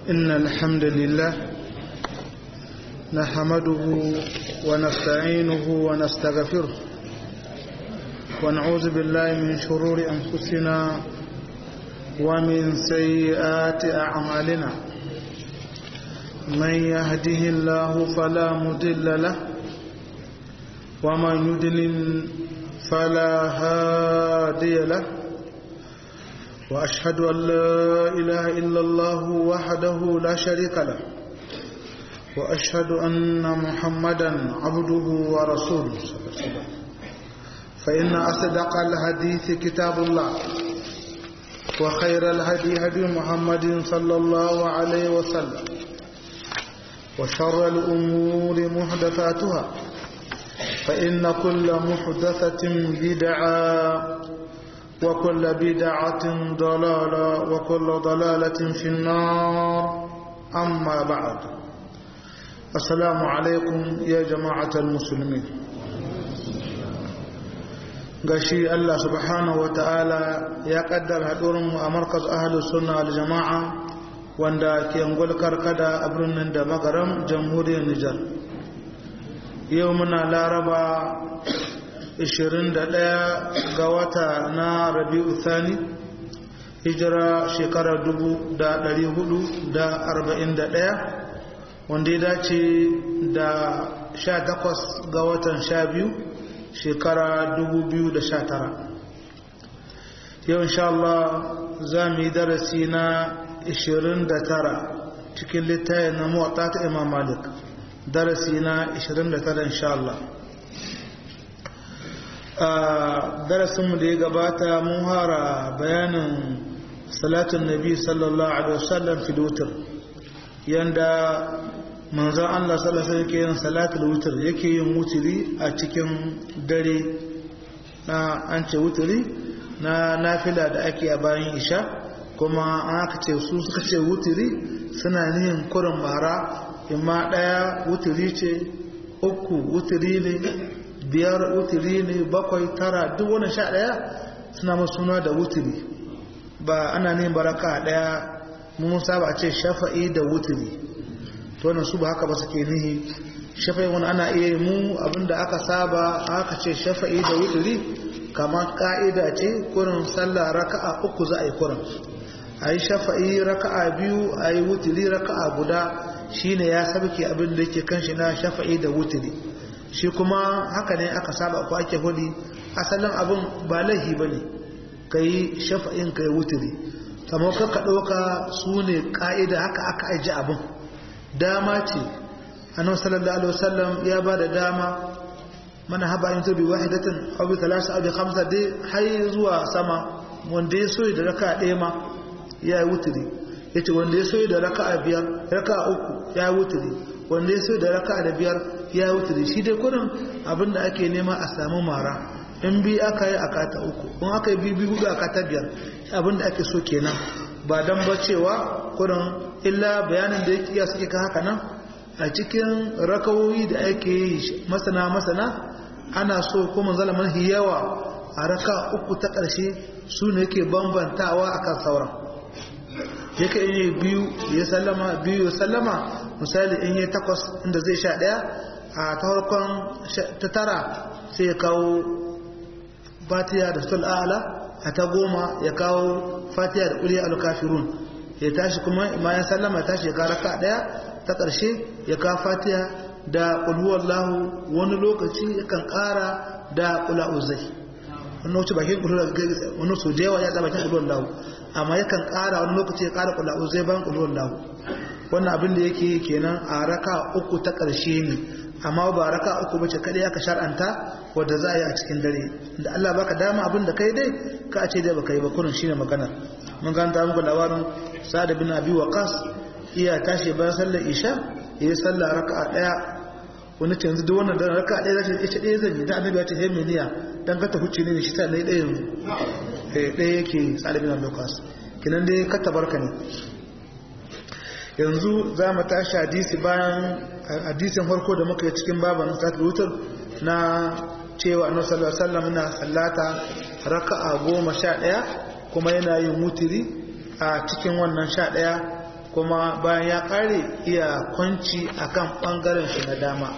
إن الحمد لله نحمده ونستعينه ونستغفره ونعوذ بالله من شرور أنفسنا ومن سيئات أعمالنا من يهده الله فلا مضل له ومن يضلل فلا هادي له وأشهد أن لا إله إلا الله وحده لا شريك له وأشهد أن محمدا عبده ورسوله صلى الله عليه وسلم فإن أصدق الحديث كتاب الله وخير الهدي هدي محمد صلى الله عليه وسلم وشر الأمور محدثاتها فإن كل محدثة بدعة وكل بدعة ضلالة وكل ضلالة في النار أما بعد السلام عليكم يا جماعة المسلمين gashi Allah subhanahu wata'ala ya kaddara haɗurinmu a markaz ahalus sunna al jama'a wanda ke ngulkar kada a birnin da magaram jamhuriyar Nijar yau muna laraba 21 ga wata na rabi'u thani hijira shekarar 441 wanda ya dace da 18 ga watan 12 shekara 2019 yau insha Allah za mu yi darasi na 29 cikin littayin na mawata ta imam malik darasi na 29 insha Allah a darasinmu da ya gabata mun hara bayanin salatun nabi sallallahu alaihi wasallam fil wutr yanda manzon Allah sallallahu alaihi yake yin salatul wutr yake yin wutri a cikin dare na an ce wutri na nafila da ake a bayan isha kuma an aka ce su suka ce wutri suna nihin kurin mara imma daya wutri ce uku wutri ne biyar wutiri ne bakwai tara duk wani sha ɗaya suna masu suna da wutiri ba ana ne baraka ɗaya mun saba a ce shafa'i da wutiri to wannan su ba haka ba suke nihi shafa'i wani ana iya mu abinda aka saba aka ce shafa'i da wutiri kamar ka'ida ce kurin sallah raka'a uku za a yi kurin a yi shafa'i raka'a biyu a yi wutiri raka'a guda shine ya sabke abin da yake kan shi na shafa'i da wutiri shi kuma haka ne aka saba ko ake hudi asalin abin ba laihi ba ne ka yi shafa'in ka yi wuturi kamar ka ɗauka su ne ƙa'ida haka aka aji abin dama ce annabi sallallahu alaihi wasallam ya ba da dama mana haba yin tobi wahidatin abu talasa abu hamsa dai har zuwa sama wanda ya soyi da raka ɗaya ma ya yi wuturi ya ce wanda ya soyi da raka biyar raka uku ya yi wuturi wanda ya soyi da raka da biyar ya wuce shi dai kurin abinda ake nema a samu mara in bi aka yi a kata uku in aka yi biyu hudu a kata biyar abinda ake so kenan ba dan ba cewa kurin illa bayanin da yake suke ka haka nan a cikin rakawoyi da ake yi masana masana ana so kuma zalaman yawa a raka uku ta ƙarshe su ne yake bambantawa akan sauran yake yi biyu ya sallama biyu ya sallama misali in yi takwas inda zai sha ɗaya a ta farkon ta tara sai ya kawo fatiya da sul ala a ta goma ya kawo fatiya da ƙuli al-kafirun ya tashi kuma bayan sallama ya tashi ya kara ka ɗaya ta ƙarshe ya kawo fatiya da ƙulhuwallahu wani lokaci yakan ƙara da ƙula'uzai wani wuce bakin ƙulhuwallahu wani so da yawa ya tsaba bakin ƙulhuwallahu amma yakan ƙara wani lokaci ya ƙara ƙula'uzai bayan ƙulhuwallahu wannan abin da yake kenan a raka uku ta ƙarshe ne amma ba raka uku bace kadai aka shar'anta wanda za a yi a cikin dare da Allah baka dama abin da kai dai ka ce dai baka yi ba kurin shine magana mun ga ta muku labarin Sa'ad bin Abi Waqas iya tashi bayan sallar Isha yayi sallah raka'a daya wani canzu duk wannan dan raka'a daya zai ita daya zan yi da Annabi ya ce hey meniya dan ka ta huce ne shi sai dai daya yanzu eh daya yake Sa'ad bin Abi Waqas kinan dai ka tabarka ne yanzu za mu tashi hadisi bayan hadisin farko da muka yi cikin baban satul wutar na cewa annabi sallallahu alaihi wasallam na sallata raka'a goma sha ɗaya kuma yana yin wutiri a cikin wannan sha ɗaya kuma bayan ya kare iya kwanci akan bangaren shi na dama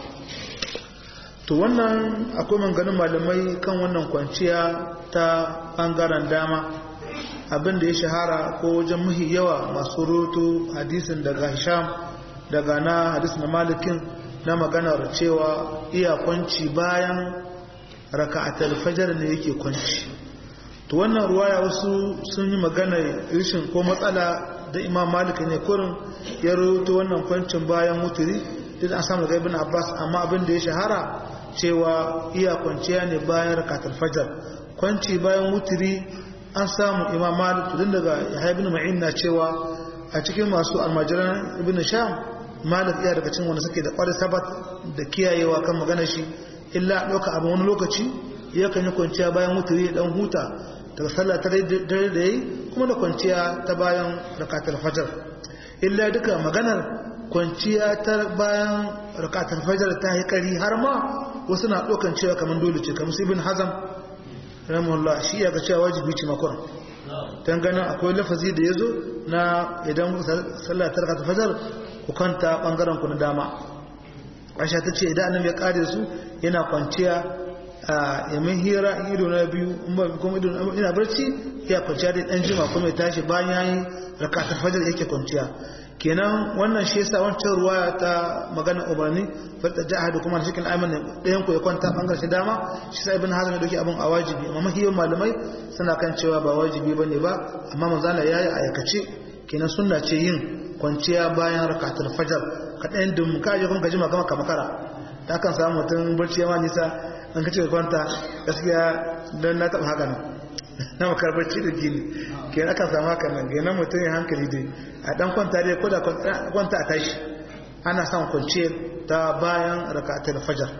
to wannan akwai manganin malamai kan wannan kwanciya ta bangaren dama abin da ya shahara ko wajen muhi yawa masu roto hadisin daga hisham daga na hadis na malikin na maganar cewa iya kwanci bayan raka'atul fajar ne yake kwanci to wannan ruwaya wasu sun yi magana rishin ko matsala da imam malik ne kurin ya roto wannan kwancin bayan mutiri duk an samu daga ibn abbas amma abin da ya shahara cewa iya kwanciya ne bayan raka'atul fajar kwanci bayan mutiri an samu imam malik tun daga yahya ibn ma'in na cewa a cikin masu almajiran ibn sham malik iya daga cikin wanda suke da kwarai sabat da kiyayewa kan magana shi illa ɗauka abin wani lokaci ya kan yi kwanciya bayan mutiri ya dan huta daga sallah ta dare da yi kuma da kwanciya ta bayan rakatar fajar illa duka maganar kwanciya ta bayan rakatar fajar ta yi kari har ma wasu na ɗaukan cewa kamar dole ce kamar su ibn hazam rahimahullah shi ya ga cewa wajibi ce makon dan ganin akwai lafazi da yazo na idan sallah ta rakata fajar ku kanta bangaren ku na dama Aisha ta ce idan annabi ya kare su yana kwanciya a yamin hira ido na biyu kuma ido ina barci ya kwanciya da dan jima kuma ya tashi bayan yayi rakata fajar yake kwanciya kenan wannan shi yasa wancan ruwaya ta magana umarni fata jahadu kuma cikin aiman ɗayan ku ya kwanta bangaren shi dama shi sa ibn hazm ya dauki abin a wajibi amma mahiyan malamai suna kan cewa ba wajibi bane ba amma manzala yayi ayakace kenan sunna ce yin kwanciya bayan rakatul fajar ka ɗayan dum ka je kuma ka jima kama ka makara ta kan samu mutum barci ma nisa an ka ce kwanta gaskiya don na taɓa haka nan na makar barci da gini kenan akan samu haka nan kenan mutum ya hankali dai a dan kwanta dai ko da kwanta a tashi ana son kwanciyar ta bayan rakatul fajar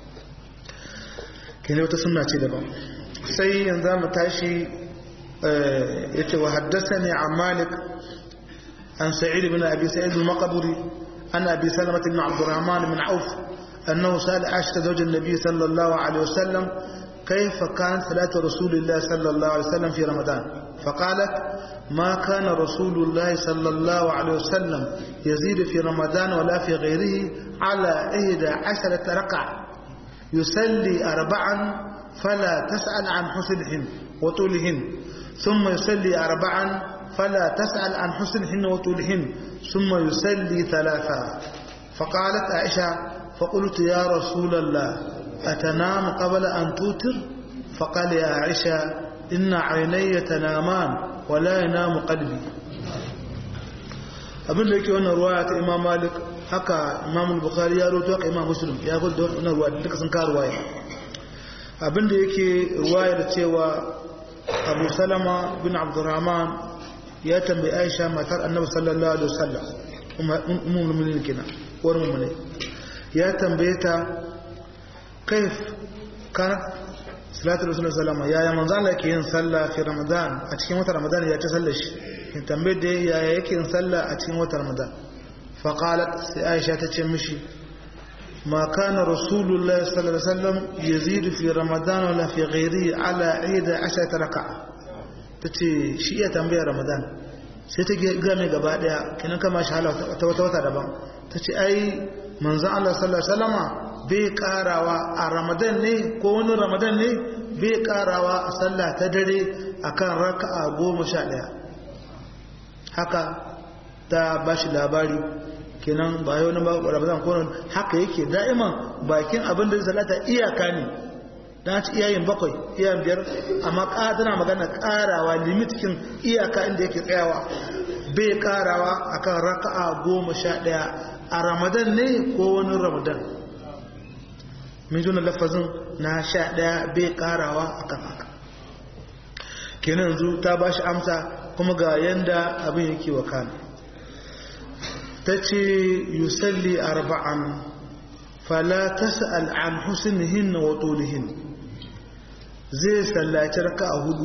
kenan wata sunna ce daban sai yanzu mu tashi yace wa haddathani an malik an sa'id ibn abi sa'id al-maqburi an abi salamah ibn abd الرحمن بن عوف انه سال عائشه زوج النبي صلى الله عليه وسلم كيف كانت صلاه رسول الله صلى الله عليه وسلم في رمضان فقالت ما كان رسول الله صلى الله عليه وسلم يزيد في رمضان ولا في غيره على إحدى عشرة ركعة يصلي أربعا فلا تسأل عن حسنهن وطولهن ثم يصلي أربعا فلا تسأل عن حسنهن وطولهن ثم يصلي ثلاثا فقالت عائشة فقلت يا رسول الله أتنام قبل أن توتر فقال يا عائشة إن عيني تنامان ولا ينام قلبي abin da yake wannan ruwaya ta imam malik haka imam bukhari ya roto haka imam muslim ya gudu da wannan ruwaya duka sun ka ruwaya abin da yake ruwaya da cewa abu salama bin abdurrahman ya tambayi aisha matar annabi sallallahu alaihi wasallam umar mu'minin kina uwar mu'mine ya tambaye ta kaif kana salatu rasulullah sallama yaya manzo Allah yake yin sallah fi ramadan a cikin watan ramadan ya ta sallar shi in tambaye da yaya yake yin sallah a cikin watan ramadan fa qalat sai aisha ta ce mishi ma kana rasulullah sallallahu alaihi wasallam yazidu fi ramadan wala fi ghairihi ala 11 raka'a tace shi ya tambaya ramadan sai ta ga mai gaba daya kinan kama shi hala ta wata wata daban tace ai manzo Allah sallallahu alaihi wasallama bai karawa a ramadan ne ko wani ramadan ne bai karawa a sallah ta dare akan raka'a goma sha ɗaya haka ta ba shi labari kenan ba yau na ramadan ko haka yake da'iman bakin abin da salata iyaka ne dan ci iyayen bakwai iyayen biyar amma tana magana karawa limitikin iyaka inda yake tsayawa bai karawa akan raka'a goma sha ɗaya a ramadan ne ko wani ramadan min juna lafazin na sha ɗaya bai ƙarawa a kan haka kenan yanzu ta ba shi amsa kuma ga yanda abin yake wa kana ta ce yusalli arba'an fala tas'al an husnihin wa tulihin zai sallaci raka'a hudu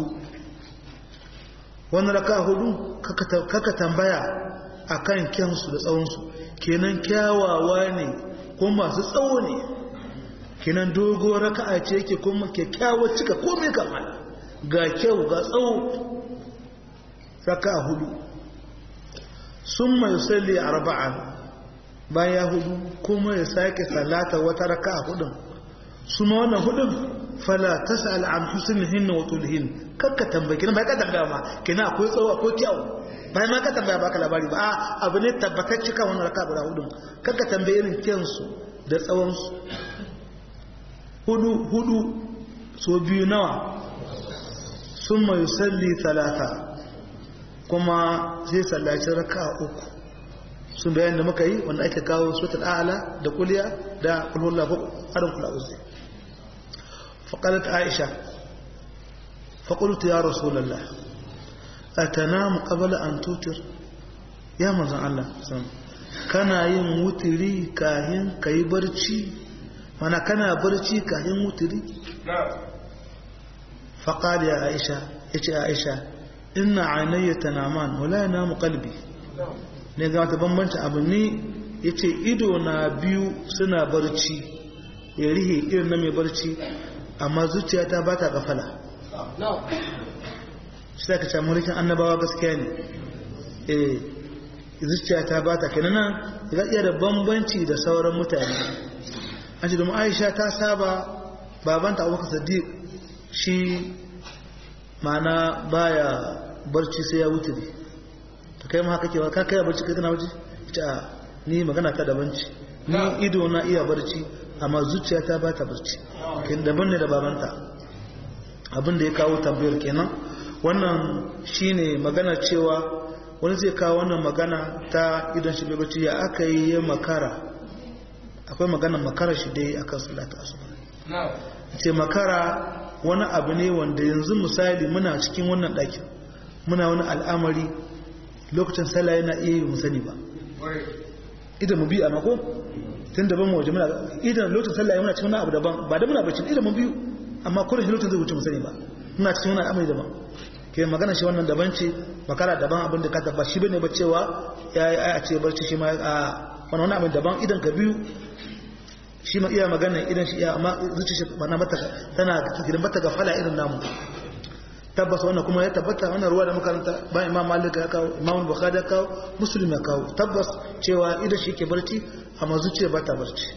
wani raka'a hudu kaka tambaya akan kyansu da tsawonsu kenan kyawawa ne ko masu tsawo ne kinan dogo raka'a ce yake kuma kyakkyawar cika komai kamar ga kyau ga tsawo raka'a hudu summa yusalli arba'an bayan hudu kuma ya sake salata wata raka'a hudun su ma wannan hudun fala tas'al an husnihin wa tulhin kakka tambaye kina bai ka tambaya ma kina akwai tsawo akwai kyau bai ma ka tambaya baka labari ba abu ne tabbatacce kan wannan raka'a guda hudun kakka tambaye irin kyansu da tsawon su hudu hudu so biyu nawa summa yusalli talata kuma sai sallaci raka'a uku sun bayan da muka yi wanda ake kawo sutul a'la da kuliya da kulhulla ko harin kula uzi faqalat aisha faqultu ya rasulullah atanamu qabla an tutir ya manzon Allah kana yin wutiri kahin kai barci mana kana barci kahin wutiri faqala ya aisha yace aisha inna aynaya tanaman wala yanamu qalbi ne ga wata bambanci abu ne ya ce ido na biyu suna barci ya rihe irin na mai barci amma zuciyata ba ta gafala shi ta kaca mulkin annabawa gaskiya ne eh zuciyata ba ta kenan ya iya da bambanci da sauran mutane an ce domin aisha ta saba babanta abubakar sadiq shi mana baya barci sai ya wuce to kai ma haka ke ka kai barci kai kana waje ita ni magana ta daban ce ni ido na iya barci amma zuciyata ba ta barci kin daban ne da babanta abin da ya kawo tambayar kenan wannan shine magana cewa wani zai kawo wannan magana ta idon shi bai barci ya aka yi ya makara akwai magana makara shi dai akan salatu asuba ce makara wani abu ne wanda yanzu misali muna cikin wannan ɗakin muna wani al'amari lokacin sallah yana iya yi musani ba idan mu biyu a mako tun daban mu waje muna idan lokacin sallah yana cikin wani abu daban ba da muna bacci idan mu biyu amma kullum shi lokacin zai wuce musani ba muna cikin wani al'amari daban ke magana shi wannan daban ce makara daban abin da ka tabba shi bane ba cewa ya yi a ce barci shi ma a wani wani abin daban idan ka biyu shi ma iya magana idan shi iya amma zuci shi bana mata tana gidan bata ga fala irin namu tabbas wannan kuma ya tabbata wannan ruwa da makaranta ba imam malik ya kawo imam bukhari ya kawo muslim ya kawo tabbas cewa idan shi ke barci amma zuciya ba ta barci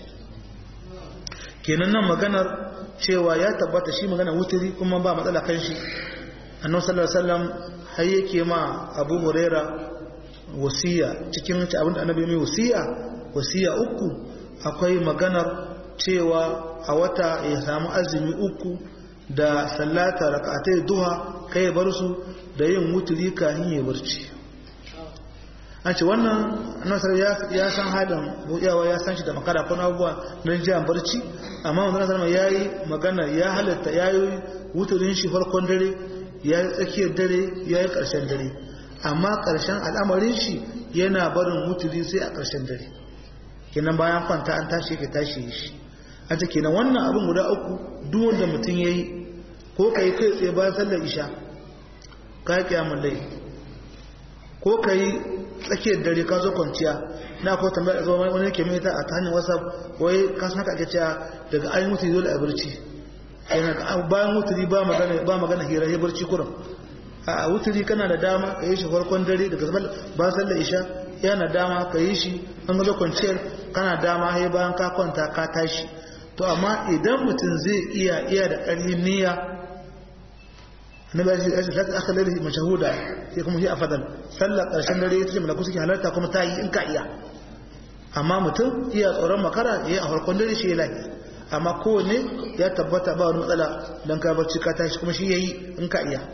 kenan nan maganar cewa ya tabbata shi magana wuturi kuma ba matsala kan shi annabi sallallahu alaihi wasallam har yake ma abu huraira wasiya cikin abin da annabi mai wasiya wasiya uku akwai maganar cewa a wata ya samu azumi uku da sallata rak'atai duha kai ya bar su da yin wuturi kafin ya barci an ce wannan nasar ya san halin buɗewa ya san shi da makara kuna abubuwa na jiyan barci amma wanda nasar ya yi magana ya halatta ya yi wuturin shi farkon dare ya yi tsakiyar dare ya yi ƙarshen dare amma ƙarshen al'amarin shi yana barin wuturi sai a ƙarshen dare kenan bayan kwanta an tashi ka tashi shi a ce kenan wannan abin guda uku duk wanda mutum ya yi ko ka yi kai tsaye bayan sallar isha ka yi kyamun lai ko ka yi tsakiyar dare ka zo kwanciya na ko tambaya da zama wani ke mai ta a ta hanyar whatsapp wai ka san haka ake cewa daga ayin mutu dole a barci bayan wuturi ba magana ba magana hira ya barci kurum a wuturi kana da dama ka yi shi farkon dare daga ba sallar isha yana dama ka yi shi an gazo kwanciyar kana dama ya bayan ka kwanta ka tashi to amma idan mutum zai iya iya da ƙarfin niyya na ba shi rashin zata aka lalata mashahuda sai kuma shi a fadal sallar ƙarshen dare ita ce malaku suke halarta kuma ta yi in ka iya amma mutum iya tsoron makara ya yi a farkon dare shi ya lafi amma kowane ya tabbata ba wani matsala don ka barci ka tashi kuma shi ya yi in ka iya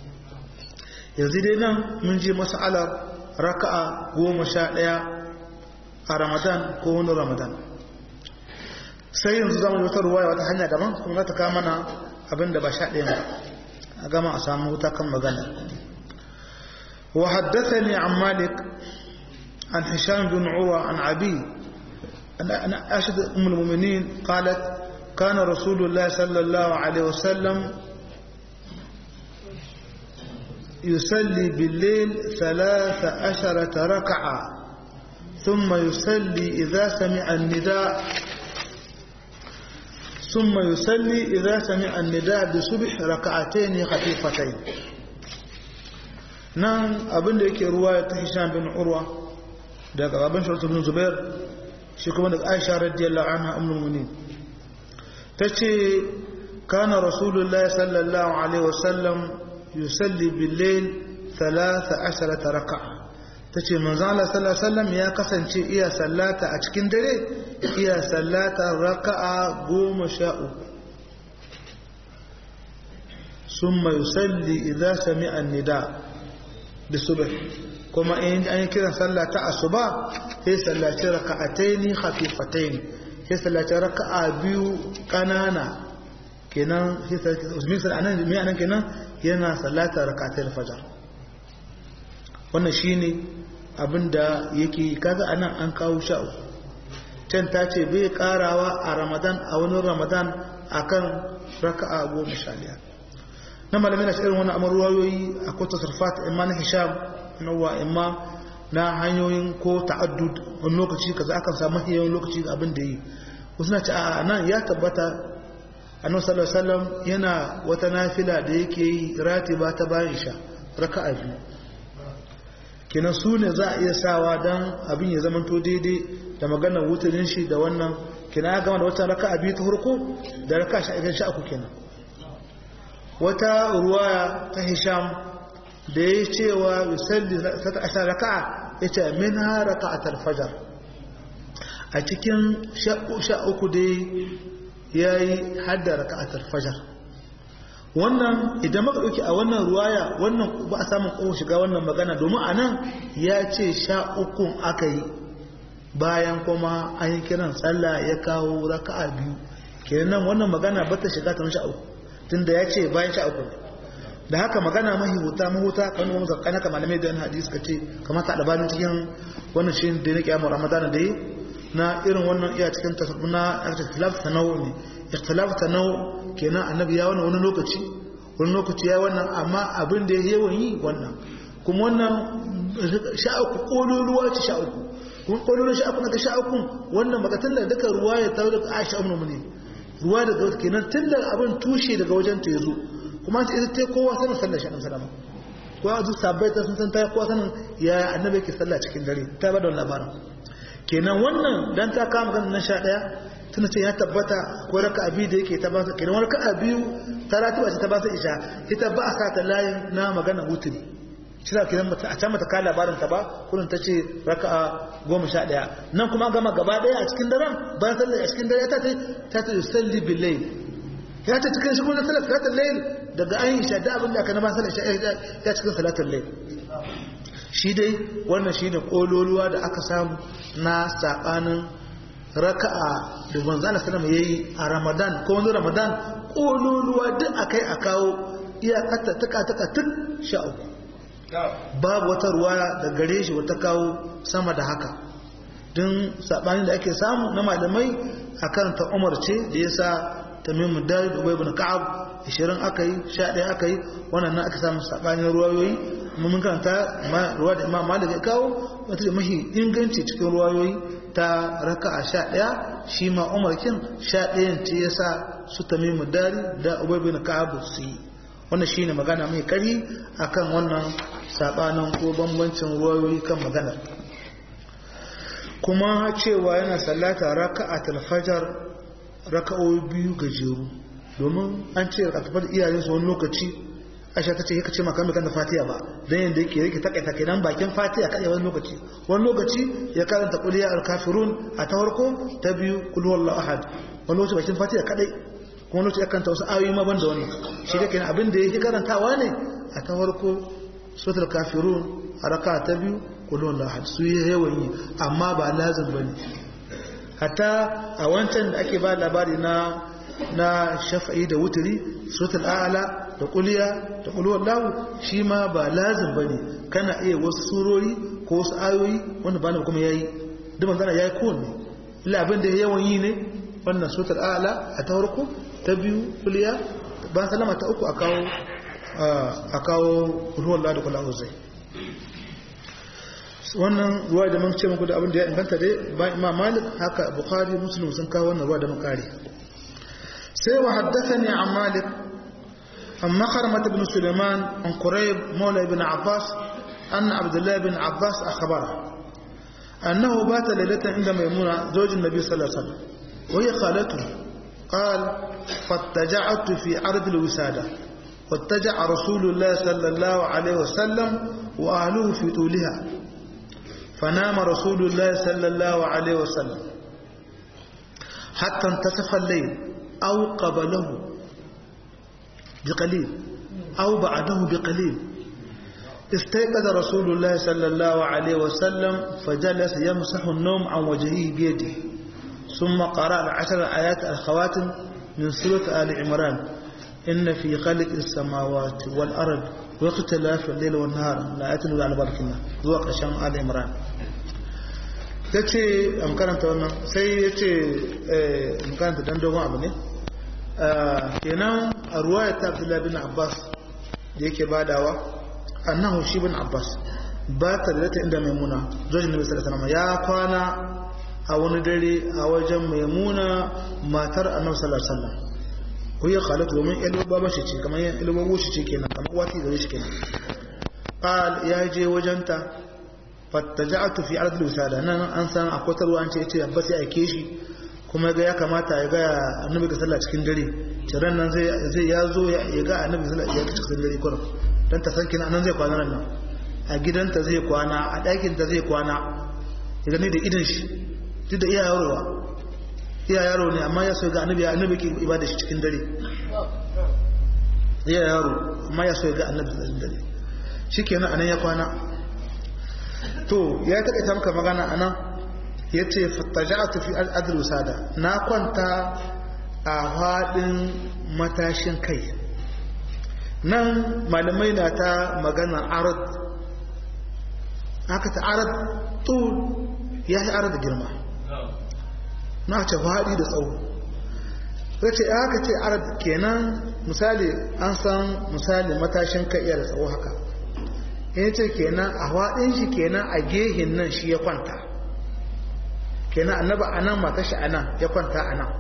yanzu dai nan mun je mas'alar raka'a goma sha ɗaya a ramadan ko wani ramadan sai yanzu zama wata ruwaya wata hanya daban kuma za ta kama mana abin da ba sha ɗaya ba a gama a samu wuta kan magana wa haddathani an malik an hisham bin uwa an abi an ashad ummul mu'minin qalat kana rasulullah sallallahu alaihi wasallam يصلي بالليل ثلاث عشرة ركعة ثم يصلي إذا سمع النداء ثم يصلي إذا سمع النداء بصبح ركعتين خفيفتين nan abinda yake ruwa ya ta hisham bin urwa daga abin shirtu bin zubair shi kuma daga aisha radiyallahu anha ummul mu'minin tace kana rasulullah sallallahu alaihi wasallam yusalli bil layl 13 raka'a tace manzo Allah sallallahu alaihi wasallam ya kasance iya sallata a cikin dare iya sallata raka'a 13 ثم يصلي إذا سمع النداء بالصبح كما إن أن كده صلى الصبح هي صلى ركعتين خفيفتين هي صلى ركعة بيو كنانا kenan misal anan mai anan kenan yana sallata rakatai fajar wannan shine abinda yake kaga anan an kawo sha'u can ta ce bai karawa a ramadan a wani ramadan akan raka'a goma sha biyar na malamai na shirin wani amur ruwayoyi a kota sarfat imma na hisham nawa imma na hanyoyin ko ta'addud wani lokaci kaza akan samu yawan lokaci ga abin da yi wasu na ce a nan ya tabbata annabi sallallahu alaihi wasallam yana wata nafila da yake yi ratiba ta bayan isha raka'a biyu kenan su ne za a iya sawa dan abin ya zamanto daidai da maganar wutarin shi da wannan kenan ya gama da wata raka'a biyu ta farko da raka'a sha idan sha uku kenan wata ruwaya ta hisham da ya cewa yusalli ta asha raka'a ya ce min ha raka'atar fajar a cikin sha uku dai ya yi hadda raka'atar fajar wannan idan maka ɗauki a wannan ruwaya wannan ba a samun ƙohon shiga wannan magana domin a nan ya ce sha ukun aka yi bayan kuma an yi kiran tsalla ya kawo raka'a biyu kenan wannan magana ba ta shiga ta sha uku tunda ya ce bayan sha uku da haka magana mahihuta mahuta kan wani zakana kamar malamai da hadisi ka ce kamar ta albanin cikin wannan shi da na kiyamar ramadan da yi na irin wannan iya cikin na ikhtilaf tanawu ne ikhtilaf tanawu kenan annabi ya wannan wani lokaci wani lokaci ya wannan amma abin da ya yawan yi wannan kuma wannan sha uku kololuwa ce sha uku kuma kololuwa sha uku na sha uku wannan magatan da duka ruwa ya tawo daga Aisha ummu ne ruwa daga kenan tun da abin tushe daga wajen ta yazo kuma ta ita kowa sanin sallar shi sallama ko a zuwa sabbai ta sun san ta kowa sanin ya annabi ke sallah cikin dare ta bada labarin kenan wannan dan ta kama kan nan sha daya tana ce ya tabbata ko raka abi da yake ta ba su kenan wani raka biyu ta ratiba ce ta ba su isha ita ba a sa ta layin na magana wuturi shi da kenan a can mata ka labarin ta ba kullum ta ce raka'a goma sha ɗaya nan kuma gama gaba ɗaya a cikin daren bayan sallar a cikin dare ta ce ta ce salli bil layl ya ta cikin shi kuma sallar salatul layl daga an yi isha da abin da aka na ma sallar isha ya cikin salatul layl shi dai wannan shine kololuwa da aka samu na sabanin raka'a da manzo Allah sallallahu yayi a Ramadan ko wani Ramadan kololuwa duk akai a kawo iyakata taka taka tun sha uku babu wata ruwaya da gare shi wata kawo sama da haka don saɓani da ake samu na malamai a karanta umar ce da ya sa tamimu dari da ibn ka'ab 20 aka yi 11 aka yi wannan nan aka samu saɓanin ruwayoyi mun karanta ruwa da imam malik ya kawo wata da mahi inganci cikin ruwayoyi ta raka a 11 shi ma umar kin 11 ce ya sa su tamimu dari da ibn ka'ab su yi wannan shine magana mai kari akan wannan sabanin ko bambancin ruwayoyi kan maganar kuma cewa yana sallata raka'atul fajr raka'o'i biyu gajeru domin an ce raka'atul iyayen su wani lokaci Aisha tace yake ce maka kan Fatiha ba dan yanda yake yake takaita kenan bakin Fatiha kadai wani lokaci wani lokaci ya karanta qul ya al-kafirun a ta farko ta biyu qul huwallahu ahad wani lokaci bakin Fatiha kadai kuma lokaci ya karanta wasu ayoyi ma banda wannan shi da kenan abin da yake karantawa ne a ta farko suratul kafirun a raka ta biyu kulun lahad su yi yawan yi amma ba lazim bane hatta a wancan da ake ba labari na na shafa'i da wuturi suratul a'la da kuliya da kulwar lahu shi ma ba lazim bane kana iya wasu surori ko wasu ayoyi wanda ba na kuma yayi duk manzana yayi kowanne illa abin da yawan yi ne wannan suratul a'la a ta farko ta biyu kuliya ba salama ta uku a kawo a kawo ruwan lada kula uzai wannan ruwa da mun ce muku da abin da ya inganta dai ba imam malik haka bukhari muslim sun kawo wannan ruwa da mun kare sai wa haddathani an malik an makarmat ibn sulaiman an qurayb maula ibn abbas أن عبد الله بن عباس أخبره أنه بات ليلة عند ميمونة زوج النبي صلى الله عليه وسلم وهي خالته قال فاتجعت في عرض الوسادة واتجع رسول الله صلى الله عليه وسلم وأهله في طولها فنام رسول الله صلى الله عليه وسلم حتى انتصف الليل أو قبله بقليل أو بعده بقليل استيقظ رسول الله صلى الله عليه وسلم فجلس يمسح النوم عن وجهه بيده ثم قرأ العشر آيات الخواتم من سورة آل عمران إن في خلق السماوات والأرض واختلاف الليل والنهار لا يتلو على بركنا ذوق شام آل عمران yace an karanta wannan sai yace eh an karanta dan dogon abu ne kenan a ruwaya ta Abdullah bin Abbas da yake badawa annahu shi bin Abbas ba ta da ta inda maimuna zojin nabi sallallahu alaihi wasallam ya kwana a wani dare a wajen maimuna matar annabi sallallahu alaihi wasallam ko ya khalatu domin ilo baba shi ce kamar ilo babo shi ce kenan kamar wati gare shi kenan qal ya je wajenta fattaja'tu fi ardil wisada nan an san akwai tarwa an ce yace abbas ya aike shi kuma ga ya kamata ya ga annabi sallallahu cikin dare tiran nan zai zai ya zo ya ga annabi sallallahu alaihi cikin dare kurum dan ta san kina nan zai kwana nan a gidanta zai kwana a ɗakin ta zai kwana ya gani da idan shi duk da iya yarowa iya yaro ne amma ya so ga annabi annabi ke ibada shi cikin dare iya yaro amma ya so ga annabi cikin dare shikenan anan ya kwana to ya taƙaita maka magana anan ya ce fattaja'atu fi adl sada na kwanta a faɗin matashin kai nan malamai na ta magana arad aka ta arad tul ya yi arad girma na ce faɗi da tsawo ya ce aka ce arad kenan misali an san misali matashin kai iya da tsawo haka ya ce kenan a faɗin shi kenan a gehin nan shi ya kwanta kenan annaba a nan mata shi a nan ya kwanta a nan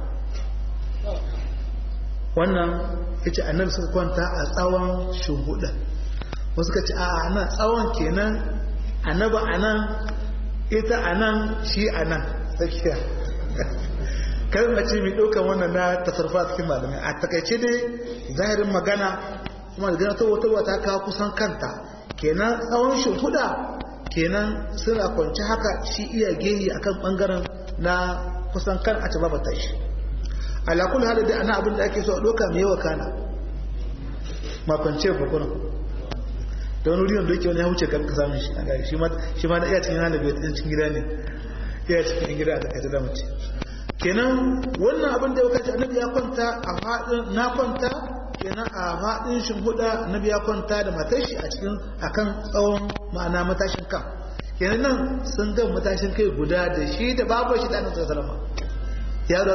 wannan ya ce annabi suka kwanta a tsawon shuhudan wasu ka ce a nan tsawon kenan annaba a nan ita a nan shi a nan tsakiya kalmar ce mai ɗaukan wannan na tasarfa cikin malamai a takaice dai zahirin magana kuma da gana ta wata wata kawo kusan kanta kenan tsawon shuhuda kenan suna kwanci haka shi iya gehi akan bangaren na kusan kan a taba bata shi alakul hada da ana abin da ake so a doka mai yawa kana makwance bukunan da wani wuriyon da yake wani ya wuce kan kasa min shi a gari shi ma da iya cikin hana bai cikin gida ne iya cikin gida a takaice da mace kenan wannan abin da ya kace annabi ya kwanta a faɗin na kwanta kenan a faɗin shimhuda annabi ya kwanta da matar shi a cikin akan tsawon ma'ana matashin kan kenan nan sun ga matashin kai guda da shi da babu shi da annabi sallallahu alaihi ya da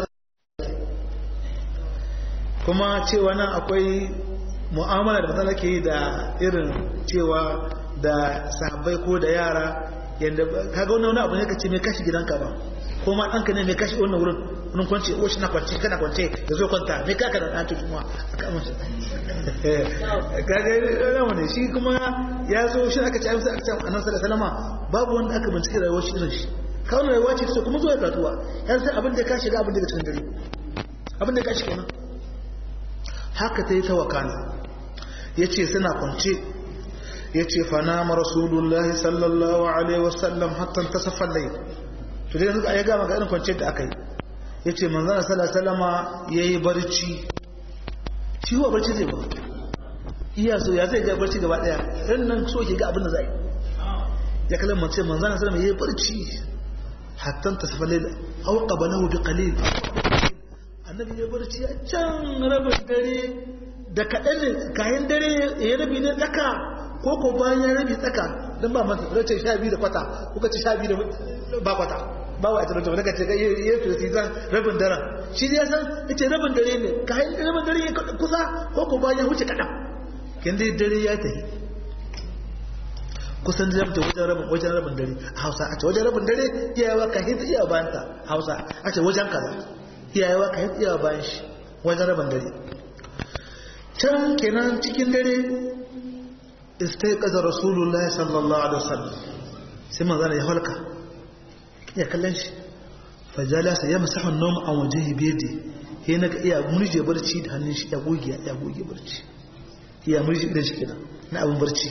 kuma cewa nan akwai mu'amala da matsala ke yi da irin cewa da sahabbai ko da yara yadda kaga wani abu ne ka ce mai kashi gidanka ba ko ma ɗanka ne mai kashi wannan wurin wani kwance o shi na kwance kana kwance da zo kwanta mai kaka da ɗan tutuma a kamar shi kaga yana ne shi kuma ya zo shi aka ci amsa aka ci annabi sallallahu alaihi babu wanda aka bincike rayuwar shi irin shi kawai rayuwa ce kuma zuwa katuwa yan sai abin da ka shiga abin da ka cikin dare abin da ka shiga nan haka ta yi ta wakana ya ce suna kwance ya ce fana ma rasulullahi sallallahu alaihi wasallam hatta ta safar lai to dai suka ya gama ga irin kwance da aka yi ya ce manzana salama ya yi barci shi wa barci zai ba iya so ya zai ga barci gaba daya ran nan so ke ga abin da zai ya kalan mace manzana salama ya yi barci hatta ta safar lai au qabalahu bi qalil annabi ya barci a can rabin dare da kaɗan ne kayan dare ya rabi ne tsaka ko ko bayan ya rabi tsaka don ba masa race sha biyu da kwata kuka ci sha biyu da ba kwata ba wa ita race daga ce ga iya tursi zan rabin daren shi ya san ya ce rabin dare ne kayan rabin dare ya kusa ko ko bayan ya wuce kaɗan kin dai dare ya tafi kusan da zamta wajen rabin wajen rabin dare a hausa a ce wajen rabin dare iyawa ka hinta iya bayan ta hausa a ce wajen kaza iyawa ka hinta iya bayan shi wajen rabin dare can kenan cikin dare istaiqaza rasulullahi sallallahu alaihi wasallam sai manzo ya halka ya kallon shi fajalasa ya masahu an-nawm an wajhihi bi yadi sai naga iya murje barci da hannun shi ya goge ya goge barci iya murje da shi kenan na abin barci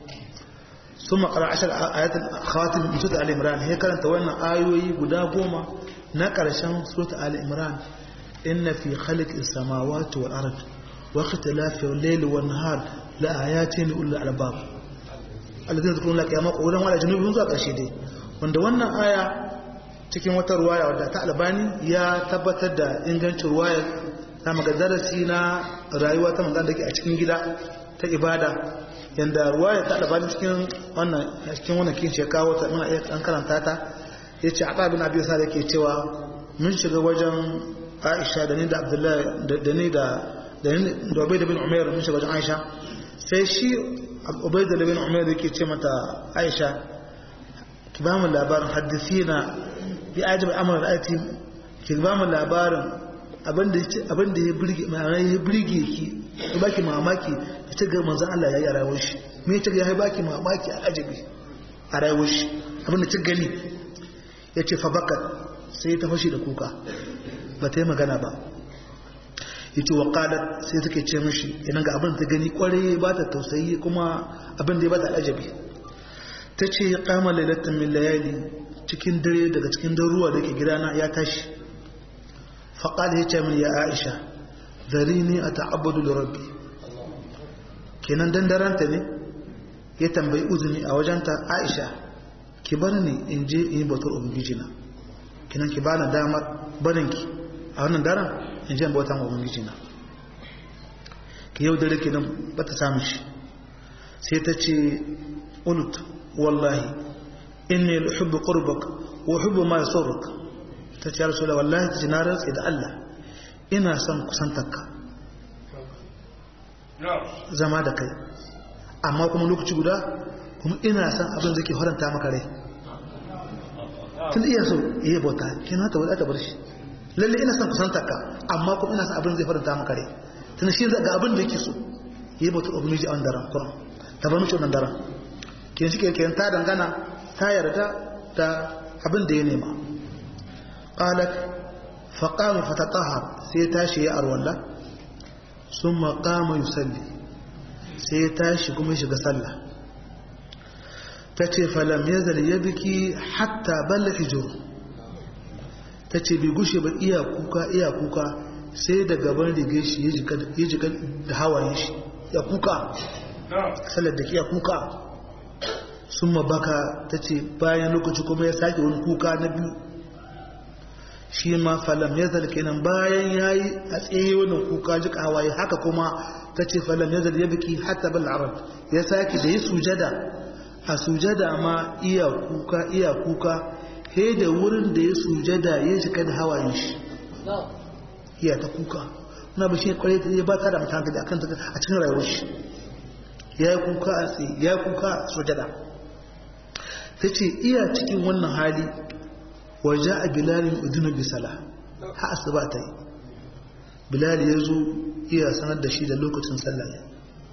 ثم قرأ عشر آيات خواتم من سورة آل عمران هي كانت وانا آيوي قدا قوما نقر شان سورة آل عمران إن في خلق السماوات والأرض واختلاف الليل والنهار لآيات لأولي الألباب الذين يذكرون لك يا مقولا ولا جنوب منذ أكاشيدي wanda wannan aya cikin wata ruwaya wadda ta albani ya tabbatar da ingancin ruwaya ta maga darasi na rayuwa ta manzan da ke a cikin gida ta ibada yanda ruwaya ta albani cikin wannan cikin wannan kin shekawo ta muna iya an karanta ta yace Aba bin Abi Sa'id yake cewa mun shiga wajen Aisha da ni da Abdullahi da ni da da ni da Ubayd bin Umair mun shiga wajen Aisha sai shi Ubayd bin Umair yake ce mata Aisha ki ba mu labarin hadisina bi ajab amr ra'ati ki ba mu labarin abinda abinda ya burge ma'ana ya burge ki ya baki mamaki da ta ga manzon Allah ya yi a rayuwar shi me ta ga ya baki mamaki a ajabi a rayuwar shi abinda ta gani ya ce fa bakat sai ta fashi da kuka ba ta yi magana ba ya ce wa sai take ce mishi yana ga abin ta gani kwarai ba ta tausayi kuma abin da ya ba ta ajabi ta ce ya kama lailatin min layali cikin dare daga cikin daruwa da ke gidana ya tashi faƙal ya ce min ya aisha zari ne a ta'abbadu da rabbi kenan dandaranta ne ya tambayi uzuni a wajenta aisha ki bar ni in je in yi bautar ubangijina kenan ki bani damar barinki a wannan daren in je in bautar ubangijina ki yau dare kenan ba ta samu shi sai ta ce ulut wallahi inni uhibbu qurbak wa uhibbu ma yasurruk ta ce rasul wallahi ta ce na rantsi da Allah ina son kusantarka zama da kai amma kuma lokaci guda kuma ina son abin da ke faranta maka rai tun iya so iya bauta kina ta wadata bar shi lalle ina son kusantarka amma kuma ina son abin da zai faranta maka rai tun shi ga abin da yake so yi bauta ubangiji a wannan daren kuran ta bar mishi wannan daren kin shi ke ta dangana ta yarda da abin da ya nema qalat fa qama fatatahhar sai tashi ya arwalla summa qama yusalli sai ya tashi kuma ya shiga sallah tace falam yazal yabki hatta balla hijru tace bai gushe ba iya kuka iya kuka sai da gaban rige shi ya jika da hawayen shi ya kuka sallar da ke ya kuka sun mabaka ta ce bayan lokaci kuma ya sake wani kuka na biyu shi ma falam ya zalke nan bayan ya yi a tsaye wani kuka jika hawaye haka kuma ta ce falam ya zalke ya biki hatta bal arab ya sake da yi sujada a sujada ma iya kuka iya kuka he da wurin da ya sujada ya shiga da hawayen shi iya ta kuka na bashi kwarai ta ba ta da mutan da akan a cikin rayuwar shi ya yi kuka a tsaye ya yi kuka a sujada ta ce iya cikin wannan hali waje a bilalin udunu bisala ha asuba ta yi bilal ya zo iya sanar da shi da lokacin sallah ne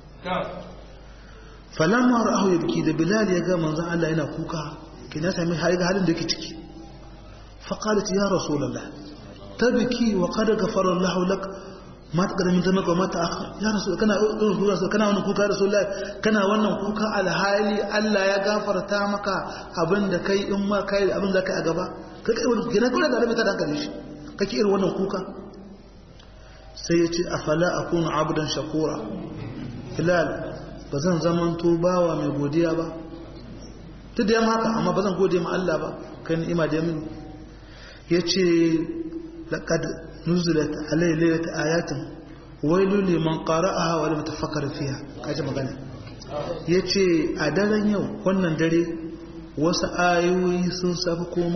falamma ra'ahu ya biki da bilal ya ga manzon Allah yana kuka kina sami har ga halin da yake ciki fa qalat ya rasulullah tabki wa qad ghafara Allah lak ma ta min zamaka wa ma ta akhar ya rasul kana rasul kana wannan kuka rasulullah kana wannan kuka alhali Allah ya gafarta maka abinda kai in ma kai abin da kai a gaba kai kai wannan kina kula da rabbi ta dankali shi kake irin wannan kuka sai ya ce afala akunu abdan shakura hilal ba zan zamanto bawa mai godiya ba duk da yamma haka amma ba zan gode ma Allah ba kai ni'ima da mini yace laqad nuzilat alayhi laylat ayatin wailul liman qara'aha wa lam tafakkar fiha kaje magana yace a daren yau wannan dare wasu ayoyi sun safi komo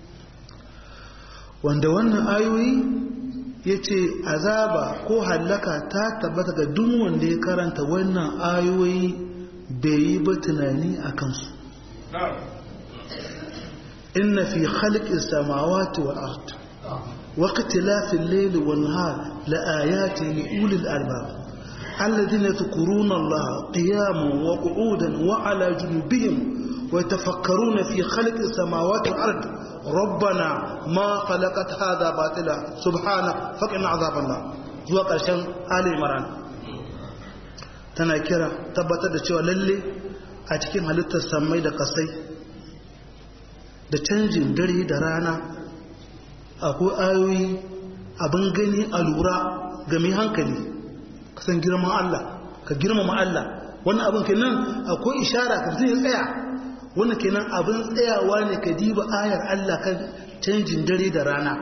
wanda wannan ayoyi yace azaba ko hallaka ta tabbata ga duk wanda ya karanta wannan ayoyi bai yi ba tunani a kansu inna fi khalqis samawati wal ard wa ikhtilafil layli wan nahar la ayatin li ulil albab الذين يذكرون الله قياما وقعودا وعلى جنوبهم ويتفكرون في خلق السماوات والأرض ربنا ما خلقت هذا باطلا سبحانك فقنا عذاب النار zuwa ƙarshen Ali Imran tana kira tabbatar da cewa lalle a cikin halittar samai da kasai da canjin dare da rana akwai ayoyi abin gani a lura ga mai hankali kasan girman Allah ka girmama Allah wannan abin kenan akwai ishara ka zai tsaya wannan kenan abin tsayawa ne ka diba ayar Allah kan canjin dare da rana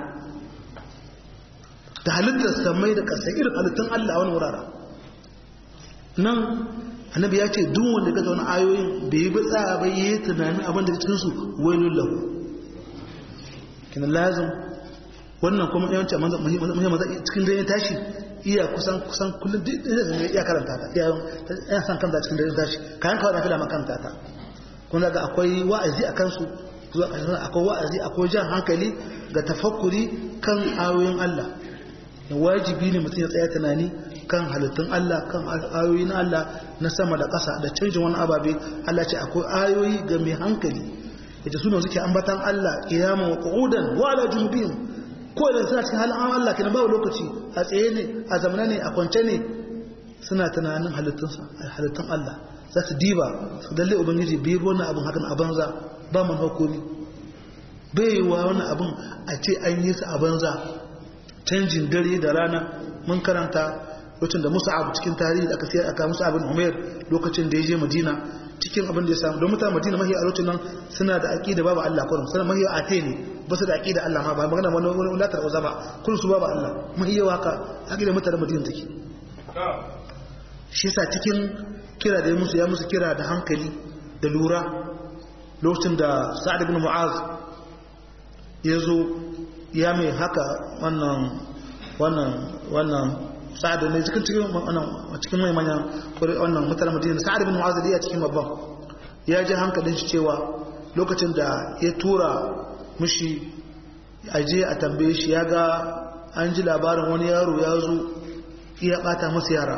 da halittar samai da kasai irin halittun Allah wani wurare nan annabi ya ce duk wanda ga wani ayoyin da yi bi tsaya bai yi tunanin abin da cikin su wailul lahu kina lazim wannan kuma yawanci muhimman maza cikin dare tashi iya kusan kusan kullum duk da iya karanta ta iya san kanta cikin dare tashi kayan kawai na fila makanta ta kuma ga akwai wa'azi a kansu akwai wa'azi akwai jan hankali ga tafakkuri kan ayoyin Allah wajibi ne mutum ya tsaya tunani kan halittun Allah kan ayoyin Allah na sama da ƙasa da canjin wani ababe Allah ce akwai ayoyi ga mai hankali yace suna suke ambatan Allah qiyama wa qu'udan wa ala junubihim ko da suna cikin halin Allah kenan babu lokaci a tsaye ne a zamana ne a kwance ne suna tunanin halittun halittun Allah za su diba su dalle ubangiji bai wannan abin hakan a banza ba man hukumi bai wa wani abin a ce an yi su a banza canjin dare da rana mun karanta lokacin da Musa'ab cikin tarihi da aka sayar aka Musa'ab bin Umair lokacin da ya je Madina cikin abin da ya samu don mutane Madina mahi a lokacin nan suna da aqida babu Allah kurum suna mahi a te ne ba su da aqida Allah ma ba magana wani wani latar uza ba kun su babu Allah mahi yawa ka aqida mutane Madina take shi yasa cikin kira da ya musu ya musu kira da hankali da lura lokacin da Sa'ad ibn Mu'az ya zo ya mai haka wannan wannan wannan sa'ad ne cikin cikin wannan cikin mai manyan wannan mutanen Madina sa'ad bin Mu'adh ya cikin babban ya ji hankalin shi cewa lokacin da ya tura mushi aje a tambaye shi ya ga an ji labarin wani yaro ya zo ya bata masa yara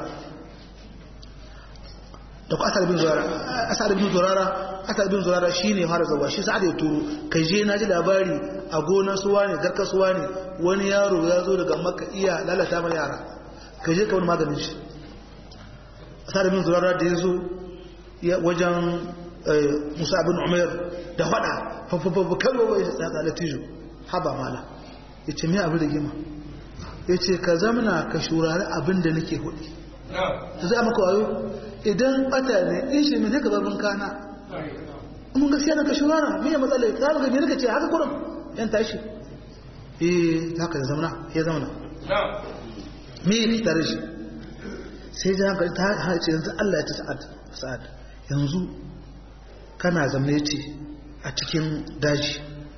da ku asar bin zurara asar bin zurara asar bin zurara shine fara zawa shi sa'ad ya turo kai je na ji labari a gonar suwa ne garkar suwa ne wani yaro ya zo daga makka iya lalata mana yara kai je ka wani maganin shi asar bin zurara da ya zo wajen musa bin umar da fada fafafafa kalwa wai da tsada latijo haba mala ya ce me abin da gima ya ce ka zamana ka shurari abin da nake hudu ta za maka wayo idan bata ne in shi mai ka babin kana mun gaskiya na ka shurara me ya matsala ya kama gani naka ce haka kurum yan tashi eh haka ya zamana ya zamana me ya fitar shi sai ji hankali ta hace yanzu Allah ya ta sa'ad sa'ad yanzu kana zamne ce a cikin daji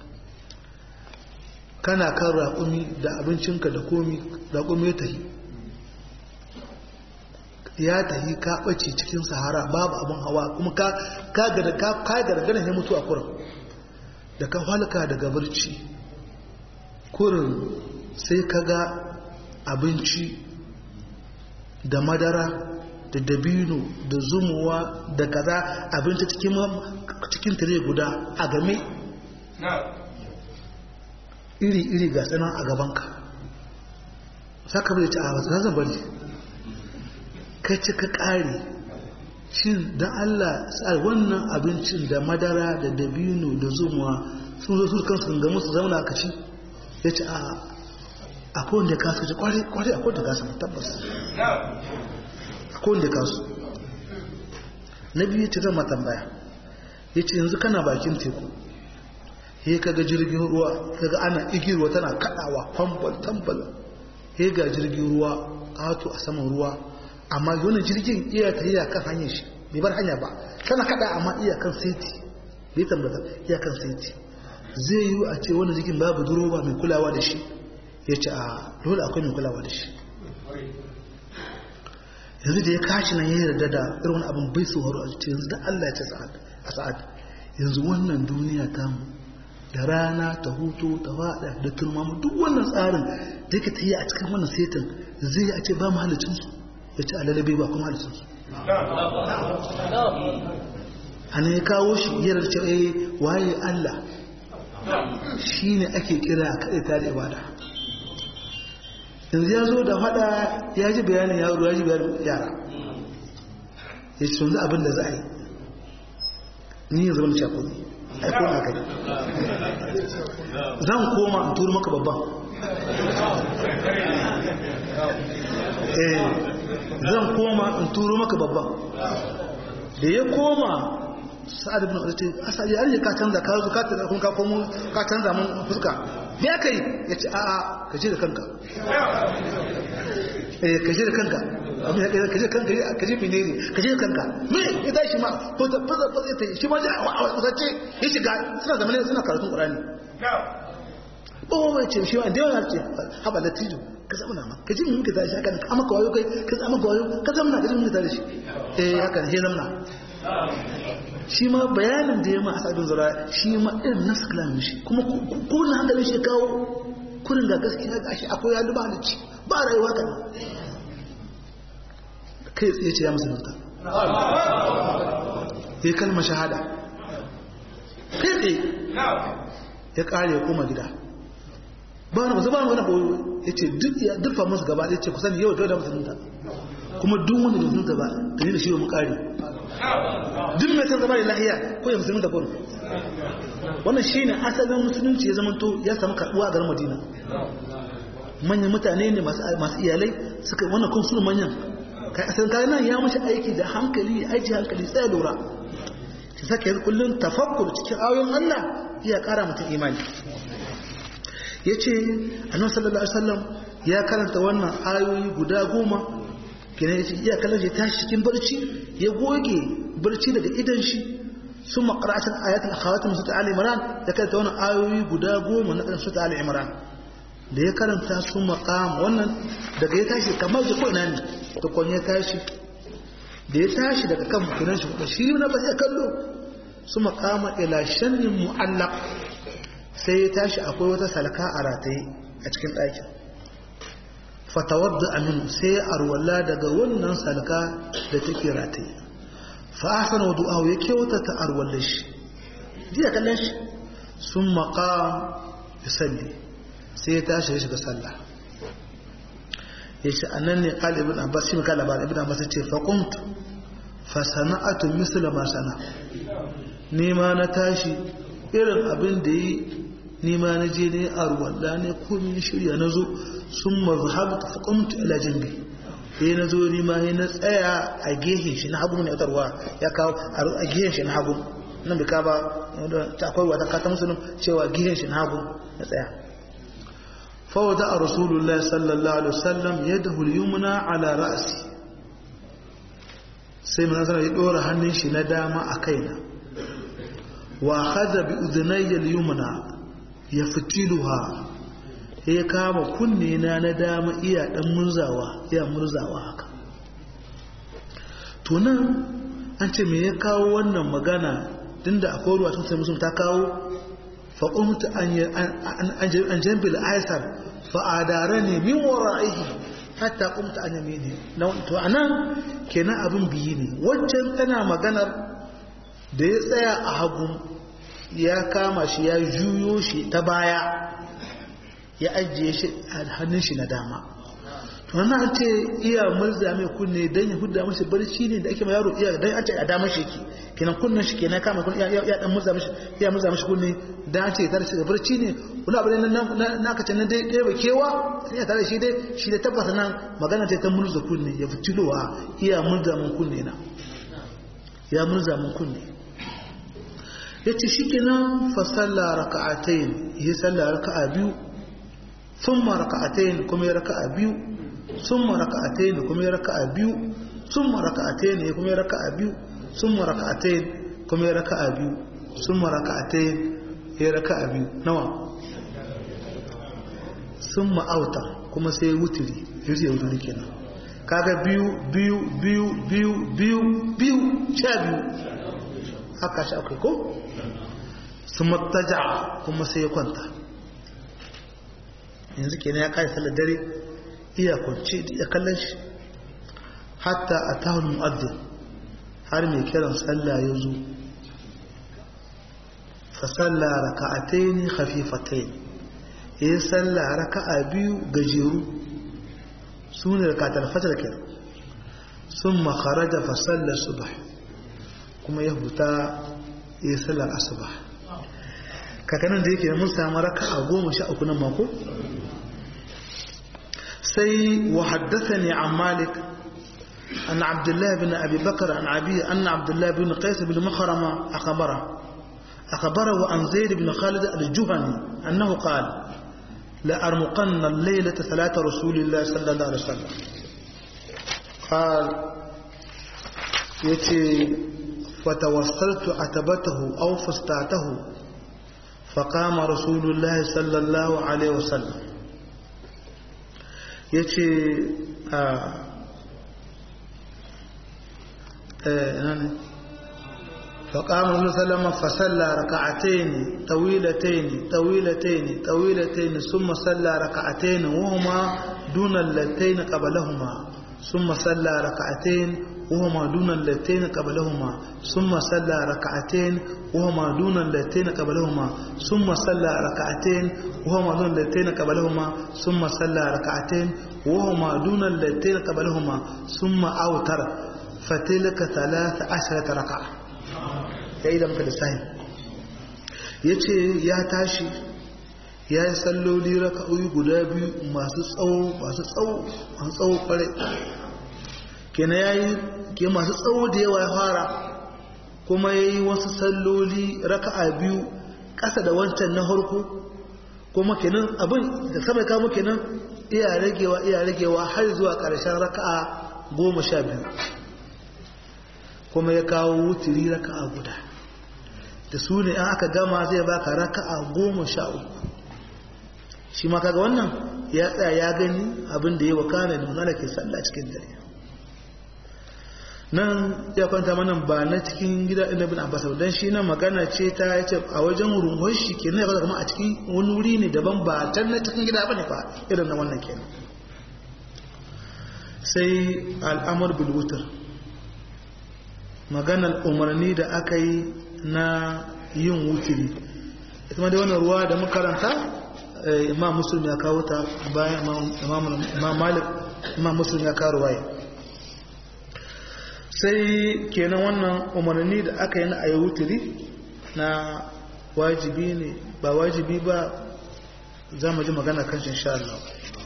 kana kan raƙumi da abincinka da komi raƙumi ya tahi ya tahi ka ɓace cikin sahara babu abin hawa kuma ka gargana ya mutu a kurin da ka halka daga barci kurin sai ka ga abinci da madara da dabino da zumuwa da kaza abinci cikin tare guda a game iri-iri ga tsanan a gabanka saka bai ci a wasu zan bari kai ci ka ƙare shin don allah tsar wannan abincin da madara da dabino da zumuwa sun zo su kansu ga musu zauna ka ci ya ci a akwai wanda ka su ci kwari akwai wanda ka su tabbas akwai wanda ka su na biyu ce zama tambaya ya ce yanzu kana bakin teku he kaga jirgin ruwa kaga ana igirwa tana kadawa kwambal tambal he ga jirgin ruwa kato a saman ruwa amma wani jirgin iya ta iya kan hanyar shi bai bar hanya ba tana kada amma iya kan saiti bai tambata iya kan saiti zai yi a ce wani jirgin babu duroba mai kulawa da shi ya ce a dole akwai mai kulawa da shi yanzu da ya kashi nan ya yarda da irin wani abin bai tsoro a ce yanzu da Allah ya ce a sa'ad yanzu wannan duniya ta mu da rana ta hutu ta fada da turmamu duk wannan tsarin da yake tafiya a cikin wannan setin zai a ce ba mu halicinsu ya ce alalabe ba kuma halittunsu ana ya kawo shi yarar ce eh waye Allah shi ne ake kira a kaɗai tare ibada yanzu ya zo da faɗa ya ji bayanin yaro ya ji bayanin yara ya ce yanzu abin da za a yi ni ya zama da shakuni a koma kai zan koma in turu maka babban eh zan koma in turu maka babban da ya koma sa'ad ibn Abi ce asali an ka canza ka zo ka tada kun ka komo ka canza mun fuska me aka yi yace a a ka je da kanka eh ka je da kanka abin da ka je kanka ka je menene ka je da kanka me ya tashi ma ko ta fasa fasa ta shi ma a wasace ya shiga suna zamanin suna karatun Qur'ani ba wai ce shi ma da yawa ce haba latijo ka zama na ma ka ji mun ka tashi haka ka maka wayo kai ka zama ka wayo ka zama ka ji mun ka tashi eh haka ne zamna shi ma bayanin da ya ma asabin zura shi ma irin nasu kalamin shi kuma kuna hankalin shi kawo kurin ga gaskiya ga shi akwai yalu ba da ci ba rayuwa kan kai tsaye ce ya musulunta ya kalma shahada kai tsaye ya kare ya koma gida ba wani masu ba wani boyo ya ce duk fa musu gaba ya ce kusan yau da musulunta kuma duk wanda da musulunta ba da ne da shi wa mu kare duk mai san zama da lahiya ko ya musulunta ko wannan shi ne asalin musulunci ya zamanto ya samu karɓuwa a garin madina manyan mutane ne masu iyalai suka wannan kun suna manyan kai asalin kayan nan ya mashi aiki da hankali aiki hankali tsaye lura shi saka yanzu kullum tafakkur cikin ayoyin allah iya ƙara mutum imani ya ce annabi sallallahu alaihi wasallam ya karanta wannan ayoyi guda goma kenan yace iya kallon shi tashi cikin barci ya goge barci daga idan shi sun makaratan ayatul akhawatun sura ali imran da karanta wannan ayoyi guda goma na kan sura ali imran da ya karanta su maqam wannan daga ya tashi kamar da ko ina ne to kon ya tashi da ya tashi daga kan kunan shi kuma shi na ba sai kallo su maqama ila shannin mu'allaq sai ya tashi akwai wata salka a rataye a cikin ɗakin fatawadda aminu sai arwalla daga wannan salka da take rataye fa ahsana wudu'ahu ya kyauta ta arwalla shi jiya kallon shi sun maqam yusalli sai ya tashi ya shiga sallah yace annan ne qali ibn abbas shi kala ba ibn abbas ce fa qumtu fa sana'atu misla ma sana ni ma na tashi irin abin da yi ni ma na je ne arwalla ne ko ni shirya na zo sun mazhabta faƙamtu ila jambi sai na zo ni ma na tsaya a gehen shi na hagu ne autarwa ya kawo a gehen shi na hagu nan bai kaba ta akwai wata kata musulun cewa gehen shi na hagu na tsaya fawada a rasulullah sallallahu alaihi wasallam ya da hulyumuna ala ra'asi sai mana sanar ya ɗora hannun shi na dama a kaina wa hada bi udhunayya yumna ya fitiluha ya kama kunne na na dama iya dan murzawa iya murzawa haka to nan an ce me ya kawo wannan magana tunda akwai ruwa tun sai musulun ta kawo fa qumtu an an jambil aisar fa adarani min wara'ihi hatta qumtu an yamini to anan kenan abin biyi ne waccan tana maganar da ya tsaya a hagu ya kama shi ya juyo shi ta baya ya ajiye shi a hannun shi na dama to nan an ce iya murza mai kunne dan ya hudda masa barci ne da ake ma yaro iya dan an ce a dama shi yake kenan kunnen shi kenan kama kunne ya dan murza mishi ya murza mishi kunne dan an ce ya tare shi da barci ne wani abu ne na na kace nan dai dai ba kewa sai ya tare shi dai shi da tabbata nan magana ta ta murza kunne ya fitilowa iya murza mun kunne na ya murza mun kunne yace shikenan fa salla raka'atayn ya salla raka'a biyu ثم ركعتين كما ركع بيو ثم ركعتين كما ركع بيو ثم ركعتين كما ركع بيو ثم ركعتين كما ركع بيو ثم ركعتين ya raka biyu nawa sun ma'auta kuma sai wuturi yuzi wuturi kenan kaga biyu biyu biyu biyu biyu biyu sha biyu haka shi akwai ko sun mataja kuma sai ya kwanta yanzu kenan ya kai sallar dare iya kwanci ya kallon shi hatta atahu mu'adhdhin har mai kiran sallah ya zo fa salla raka'atayn khafifatayn yayin sallah raka'a biyu gajeru sune raka'atul fajr kenan summa kharaja fa salla subh kuma ya huta yayin sallar asuba kakanan da yake mun samu raka'a goma sha uku nan mako sai wa haddathani an malik أن عبد الله بن أبي بكر عن أبيه أن عبد الله بن قيس بن مخرمة أخبره أخبره عن زيد بن خالد الجهني أنه قال لأرمقن الليلة ثلاثة رسول الله صلى الله عليه وسلم قال يتي فتوصلت عتبته أو فستعته فقام رسول الله صلى الله عليه وسلم يتي آه فقام النبي صلى الله عليه وسلم فصلى ركعتين طويلتين طويلتين طويلتين ثم صلى ركعتين وهما دون اللتين قبلهما ثم صلى ركعتين وهما دون اللتين قبلهما ثم صلى ركعتين وهما دون اللتين قبلهما ثم صلى ركعتين وهما دون اللتين قبلهما ثم صلى ركعتين وهما دون اللتين قبلهما ثم أوتر فتلك ثلاث عشرة ركعة ya yi da muka lissahin ya ce ya tashi ya yi salloli raka'o'i guda biyu masu tsawo masu tsawo masu tsawo kwarai kenan ya yi ke masu tsawo da yawa ya fara kuma ya yi wasu salloli raka'a biyu ƙasa da wancan na harko kuma kenan abin da sama ya kamo kenan iya ragewa iya ragewa har zuwa ƙarshen raka'a goma sha biyu kuma ya kawo wuturi raka'a guda da su ne an aka gama zai baka raka'a goma sha uku shi ma kaga wannan ya tsaya ya gani abin da ya wakana da manzana ke sallah cikin dare nan ya kwanta mana ba na cikin gida ɗin bin abbas don shi nan magana ce ta ya ce a wajen rungon shi ke ya kama a cikin wani wuri ne daban ba can na cikin gida ba ne fa irin na wannan kenan sai al'amur bilwutar maganar umarni da aka yi na yin wutiri ita ma da wannan ruwa da makaranta imam muslim ya kawo ta bayan imam malik imam muslim ya kawo ruwaya sai kenan wannan umarni da aka yi na a yi wutiri na wajibi ne ba wajibi ba za mu ji magana kan shi insha Allah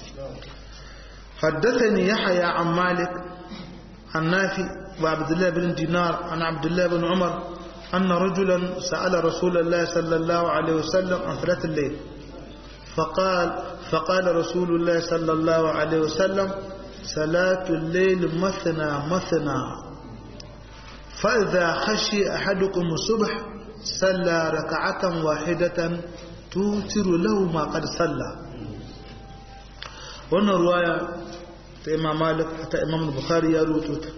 حدثني يحيى عن مالك عن نافع وعبد الله بن دينار عن عبد الله بن عمر أن رجلا سأل رسول الله صلى الله عليه وسلم عن صلاة الليل فقال فقال رسول الله صلى الله عليه وسلم صلاة الليل مثنى مثنى فإذا خشي أحدكم الصبح صلى ركعة واحدة توتر له ما قد صلى wannan ruwaya ta imam malik ta imam bukhari ya rubuto ta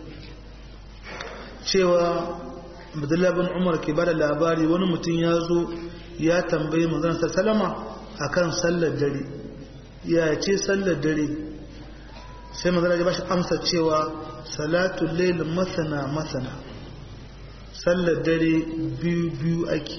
cewa abdullahi bin umar ke bada labari wani mutum ya zo ya tambayi manzon sallama akan sallar dare ya ce sallar dare sai manzon ya bashi amsa cewa salatul layl masana masana sallar dare biyu biyu ake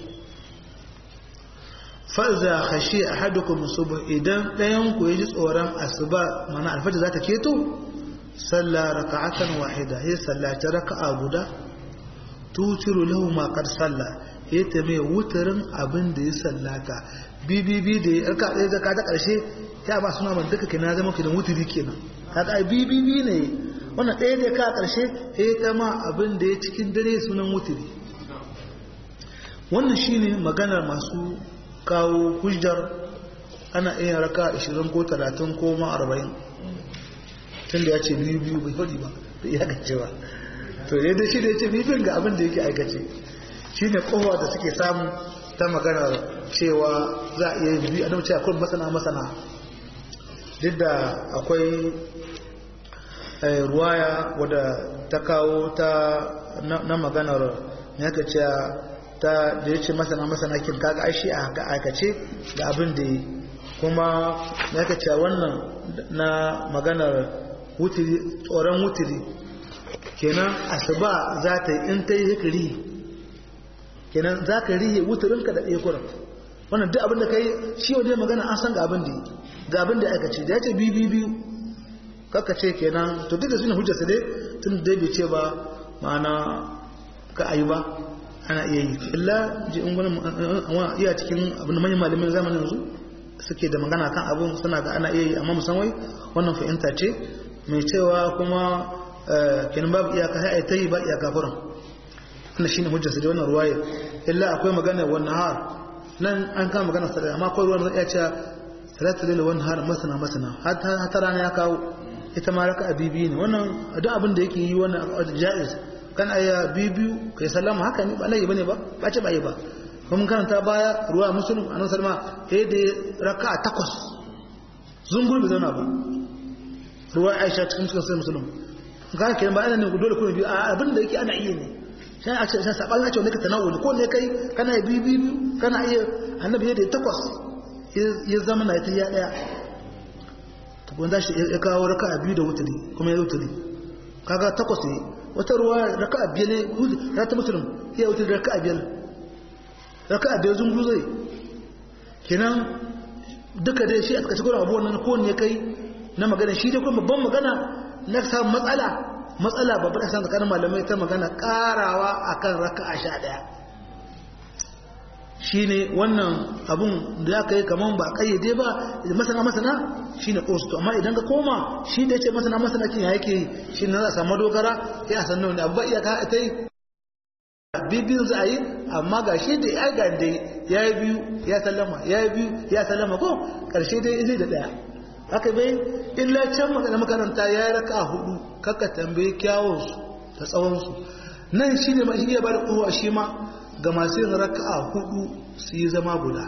fa'iza hashi a hadukum subh idan ɗayan ku ji tsoron asuba mana alfajir za ta keto salla raka'atan wahida ya sallaci raka'a guda tutiru lahu ma qad salla ya ta mai wutarin abin da ya sallata bibibi da ya raka ɗaya zaka ta ƙarshe ya ba suna man duka kina zama kidan wuturi kenan kaga bibibi ne wannan ɗaya da ka ƙarshe ya ta ma abin da ya cikin dare sunan wuturi wannan shine maganar masu kawo hujjar ana iya raka 20 ko 30 ko ma 40 tun da ya ce biyu biyu bai faɗi ba da iya gace ba to yadda shi da ya ce bibin ga abin da yake aikace shi ne kowa da suke samu ta magana cewa za a iya biyu a nan cewa kun masana masana duk da akwai ruwaya wadda ta kawo ta na maganar ya ka cewa ta da ya ce masana masana kin kaga aishi a haka aikace da abin da yi kuma ya ka cewa wannan na maganar wutiri tsoron wutiri kenan asuba za ta yi in ta yi hikiri kenan za ka rihe wuturinka da ɗaya kuran wannan duk abin da ka yi shi wajen magana an san ga abin da ga abin da aka ce da ya ce biyu biyu biyu kaka ce kenan to duk da suna hujjarsa dai tun da bai ce ba ma'ana ka ayi ba ana iya yi illa ji in wani iya cikin abin da manyan malamin zamanin yanzu suke da magana kan abin suna ga ana iya yi amma musamman wannan fahimta ce mai cewa kuma kenan babu iyaka sai ta yi ba iyaka furan wannan shine hujjarsa da wannan ruwaya illa akwai magana wannan har nan an kama magana sadaka amma akwai ruwan zai iya cewa salatu lillahi wannan har masana masana har rana ya kawo ita ma raka bibi ne wannan duk abin da yake yi wannan jaiz kan aya bibiyu kai sallama haka ne ba lai bane ba ba ce ba yi ba kuma karanta baya ruwa muslim annabi sallama eh da raka takwas zungur bi zauna ba ruwa aisha cikin cikin sai muslim ga kenan ba ana ne dole kuma biyu abin da yake ana iya ne sai a ce sai saban ya ce wani ka tanawuli ko ne kai kana bibiyu kana iya annabi da takwas ya zama na ita ya daya wanda shi ya kawo raka a biyu da wuturi kuma ya wuturi kaga takwas ne wata ruwa raka a biyar ne ya ta musulun ya wuturi raka a biyar raka a biyar zungu zai kenan duka dai shi a tsakaci kuna abubuwan nan kowanne kai na magana shi dai kuma babban magana na samun matsala matsala babbar asan tsakanin malamai ta magana karawa akan raka a sha daya shi ne wannan abun da ya kai kamar ba kayyade ba masana masana shi ne ƙosto amma idan ka koma shi da ya ce masana masana kin ya yake shi ne za a samu dogara ya a sannan wani abu ba iyaka ta yi bibiyun za a yi amma ga shi da ya ga da ya yi biyu ya sallama ya yi biyu ya sallama ko ƙarshe dai zai da ɗaya haka bai illa can magana makaranta ya yi raka hudu kaka tambayi kyawunsu da tsawonsu nan shi ne ma shi ya ba da kowa shi ma ga masu yin raka'a hudu su yi zama guda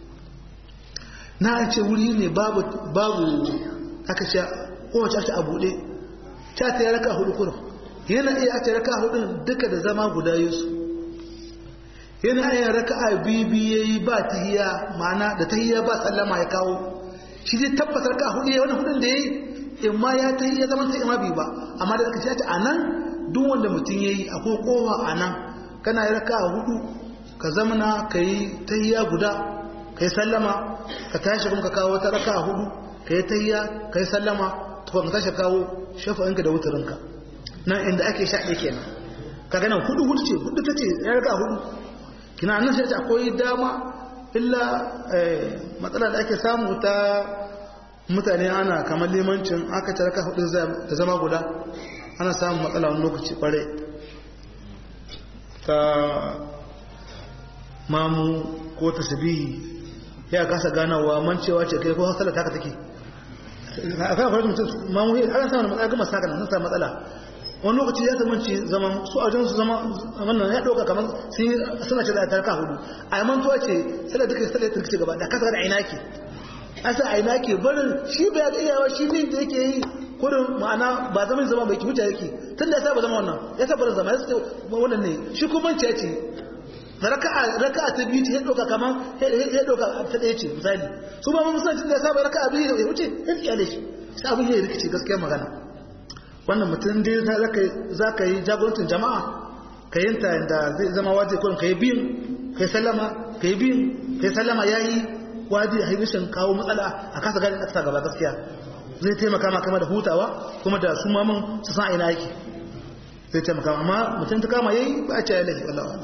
na ce wuri ne babu aka ce kowace ake a buɗe ta ta yi raka'a hudu kuma yana iya ake raka'a hudun duka da zama guda yusu yana iya raka'a bibi ya yi ba tahiya ma'ana da tahiya ba sallama ya kawo shi zai tabbatar raka'a hudu ya wani hudun da ya yi in ma ya tahiya zaman ta ima bi ba amma da aka ce a nan duk wanda mutum ya yi akwai kowa a nan kana yi raka hudu ka zamana ka yi tahiya guda ka yi sallama ka tashi kuma ka kawo wata raka hudu ka yi tahiya ka yi sallama tukwa ka tashi kawo shafa'inka da wutarinka nan inda ake sha ɗaya kenan ka ganin hudu hudu ce hudu ta ce ya raka hudu kina nan sai akwai dama illa matsala da ake samu ta mutane ana kamar limancin aka ci raka hudu da zama guda ana samun matsala wani lokaci kwarai ta mamu ko ta sabihi ya kasa ganawa mancewa ce kai ko hasala ta ka take a kan kwarar mutum mamu ya ana samun matsala gama saka nan sa matsala wani lokaci ya zamanci zaman su a su zama wannan ya ɗauka kamar suna ce da tarka hudu a mantuwa ce sai da duka sai da turkice gaba da kasa da aina ke asa aina ke barin shi bai ga iyawa shi ne da yake yi kudin ma'ana ba zaman zama bai kibuta yake tun da ya saba zama wannan ya saba zama ya saba wannan ne shi kuma ce ce raka'a raka'a ta biyu ya doka kaman ya doka ta ɗaya ce misali su ba mun san tun da ya saba raka'a biyu ya wuce ya tsiyale shi sai abin ya rikice gaskiya magana wannan mutum dai za ka yi jagorancin jama'a ka yin ta da zai zama waje kurin ka yi biyun ka yi sallama ka yi biyun ka yi sallama ya yi waje a rashin kawo matsala a kasa gani ƙasa gaba gaskiya zai taimaka ma kama da hutawa kuma da su mamun su san ina yake zai taimaka amma mutum ta kama yayi ba a ce ya lafi wallawa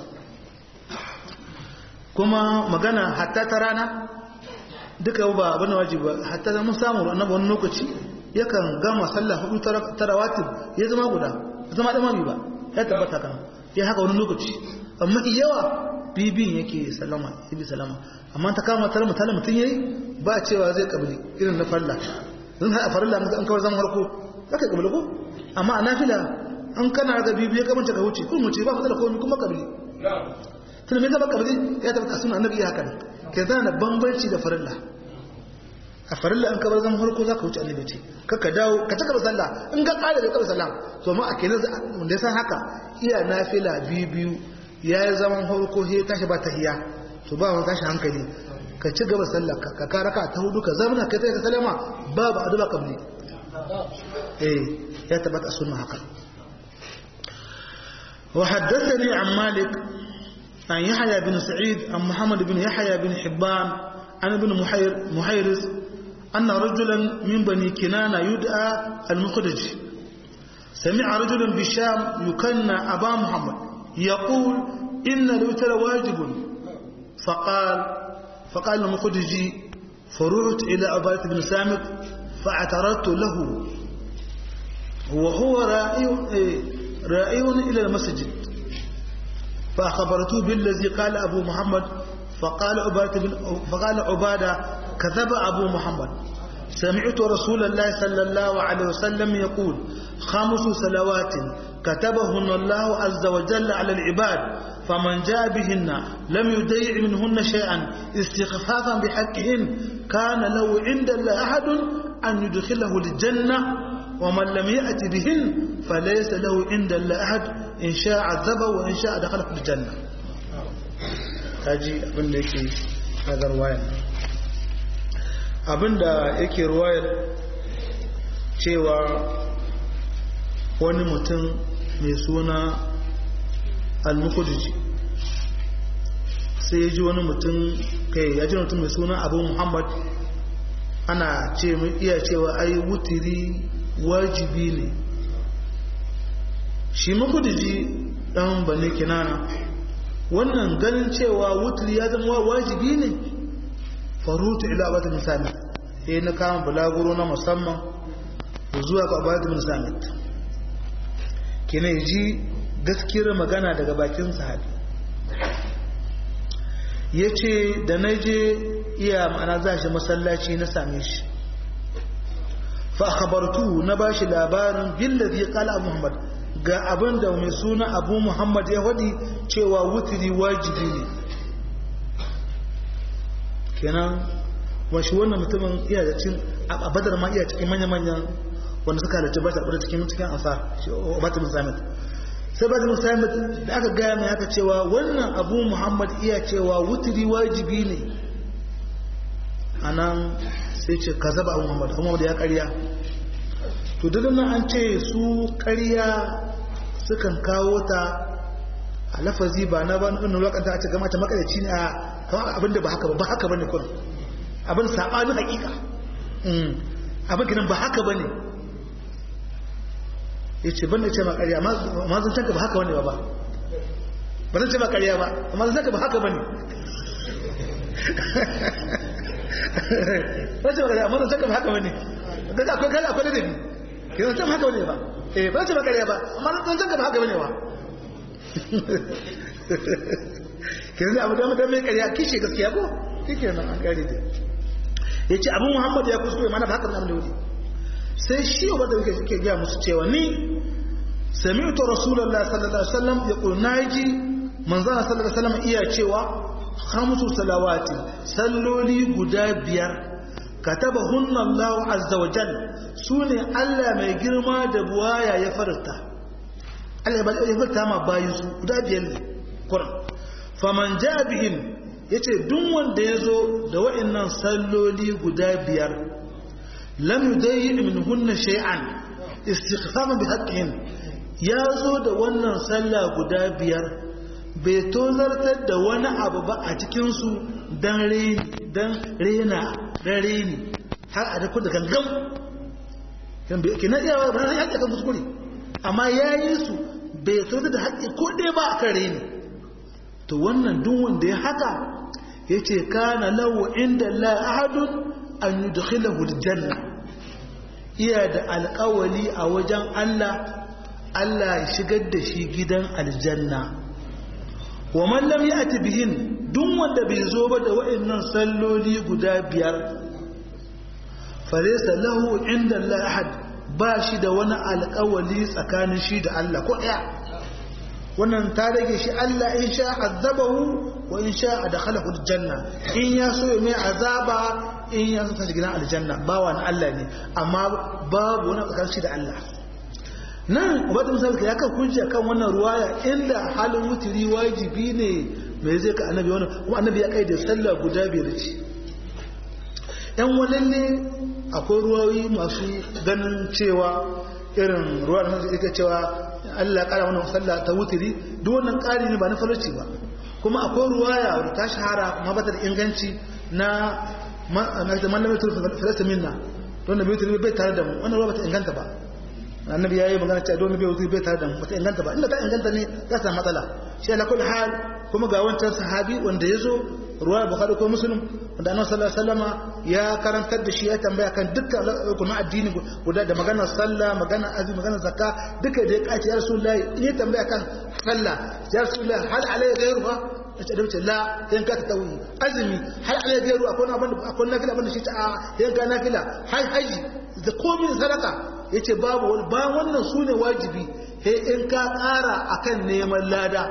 kuma magana hatta ta rana duka ba abin da wajibi ba hatta da mun samu annabi wani lokaci yakan gama sallah hudu ta rawatib ya zama guda zama imami ba ya tabbata kan ya haka wani lokaci amma yawa bibin yake salama ibi salama amma ta kama tare mutalin mutum yayi ba cewa zai kabili irin na falla don ha farilla an kawar zama harko zaka kabili ko amma a nafila an kana ga bibi ya kamanta ka wuce kun wuce ba matsala komai kuma kabili tun me zama kabili ya tabbata sunan annabi ya haka ne ke zana da bambanci da farilla a farilla an kabar zan harko za ka wuce annabi ce kaka dawo ka taka sallah in ga kare da kabar sallah to ma a kenan wanda ya san haka iya nafila biyu biyu ya yi zaman harko sai ya tashi ba tahiya to ba wani tashi hankali ka ci gaba sallah ka ka raka ta hudu ka zamana kai ka salama babu addu'a kabli eh ya tabbata sunna haka وحدثني عن مالك عن يحيى بن سعيد عن محمد بن يحيى بن حبان عن ابن محير محيرز أن رجلا من بني كنانة يدعى المخرج سمع رجل بالشام يكنى أبا محمد يقول إن الوتر واجب فقال فقال المخرجي فرعت إلى عبادة بن سامت فاعترضت له وهو رائع رائع إلى المسجد فأخبرته بالذي قال أبو محمد فقال عبادة, بن فقال عبادة كذب أبو محمد سمعت رسول الله صلى الله عليه وسلم يقول خمس صلوات كتبهن الله عز وجل على العباد فمن جاء بهن لم يضيع منهن شيئا استخفافا بحقهن كان له عند الله أحد أن يدخله الجنة ومن لم يأت بهن فليس له عند الله أحد إن شاء عذبه وإن شاء دخله الجنة kaji abin da yake daga ruwayar abin da yake ruwayar cewa wani mutum mai suna al-mukudiji sai ya ji wani mutum kai ya ji mutum mai suna abu muhammad ana ce iya cewa ai wutiri wajibi ne shi mukudiji dan bane kinana wannan ganin cewa wutiri ya zama wajibi ne farutu ila abata misali sai na kama bulaguro na musamman zuwa ga abata misali kina ji gaskiyar magana daga bakin sahabi ya ce da na je iya ma'ana za shi masallaci na same shi fa khabartu na ba shi labarin billazi qala muhammad ga abin da mai suna abu muhammad ya faɗi cewa wutiri wajibi ne kenan washi wannan mutumin iya da cin a badar ma iya cikin manya-manyan wanda suka halarci ba ta cikin cikin ansar batun samit sai batun samit da aka gaya mai haka cewa wannan abu muhammad iya cewa wutiri wajibi ne a nan sai ce ka zaba abu muhammad muhammad ya karya to duk nan an ce su karya sukan kawo ta a lafazi ba na ba nuna lokanta a ce gama ta makalaci ne a abinda ba haka ba ba haka ba ne kun abin saɓanin hakika abin kinan ba haka ba ne ya ce ban da ce ma ƙarya ma zan canka ba haka wani ba ba zan ce ma ƙarya ba amma zan canka ba haka bane ba ce ma ƙarya amma zan canka ba haka bane daga akwai kala akwai ladabi ke zan canka haka bane ba eh ba zan ce ma ƙarya ba amma zan canka ba haka bane ba ke zai abu da mutum mai ƙarya kishe gaskiya ko kike nan an ƙare da ya ce abu muhammad ya kuskure mana ba haka nan da wuri sai shi wa da yake gaya musu cewa ni sami'tu rasulullahi sallallahu alaihi wasallam yaqul naji manzana sallallahu alaihi wasallam iya cewa khamsu salawati salloli guda biyar katabahunna Allah azza wa jalla sune Allah mai girma da buwaya ya farta Allah ya farta ma bayi su guda biyar ne Qur'an faman ja'a bihim yace duk wanda yazo da wa'annan salloli guda biyar lam yudayyi minhunna shay'an istighfaran bi haqqihin ya zo da wannan sallah guda biyar bai tozartar da wani abu ba a cikin su dan reni dan rena dan reni har a daku da gangan kan bai ke na iya ba na haƙƙi kan kuskure amma yayi su bai tozartar da haƙƙi ko ɗaya ba a kan reni to wannan duk wanda ya haka yace kana lahu inda la ahadun an yudkhilahu aljanna iya da alƙawali a wajen Allah Allah ya shigar da shi gidan aljanna wa man lam ya'ti bihin duk wanda bai zo ba da wa'annan salloli guda biyar falaysa lahu inda Allah ahad ba shi da wani alƙawali tsakanin shi da Allah ko ɗaya wannan ta rage shi Allah in sha azabahu wa in sha adkhalahu aljanna in ya so ya mai azaba in ya so ta gidan aljanna bawa na Allah ne amma babu wani tsakanin shi da Allah nan ubata misali ya kan kunji kan wannan ruwaya inda halin wutiri wajibi ne mai zai ka annabi wannan kuma annabi ya kai da sallah guda biyar ce yan wannan ne akwai ruwayoyi masu ganin cewa irin ruwa da yake cewa Allah kara mana sallah ta wutiri duk wannan ƙari ne ba na farci ba kuma akwai ruwaya wadda ta shahara ma bata da inganci na malamin turfi filasta minna don da bai bai tare da mu wannan ruwa bata inganta ba annabi yayi magana cewa don bai wuce bai tare da mu bata inganta ba inda ta inganta ne za ta matsala shi ala kulli hal kuma ga wancan sahabi wanda yazo ruwa bukhari ko muslim wanda annabi sallallahu alaihi wasallama ya karantar da shi ya tambaya kan dukkan kuma addini guda da maganar sallah maganar azumi maganar zakka duka da ya kace ya rasulullahi in ya tambaya kan sallah ya rasulullahi hal alayya ghayruha ta da wuce la yan ka ta tawi azumi hal alayya ghayru akwai abin akwai nafila abin da shi ta yan ka nafila hai haji da komai sadaka yace babu wani ba wannan sune wajibi sai in ka ƙara akan neman lada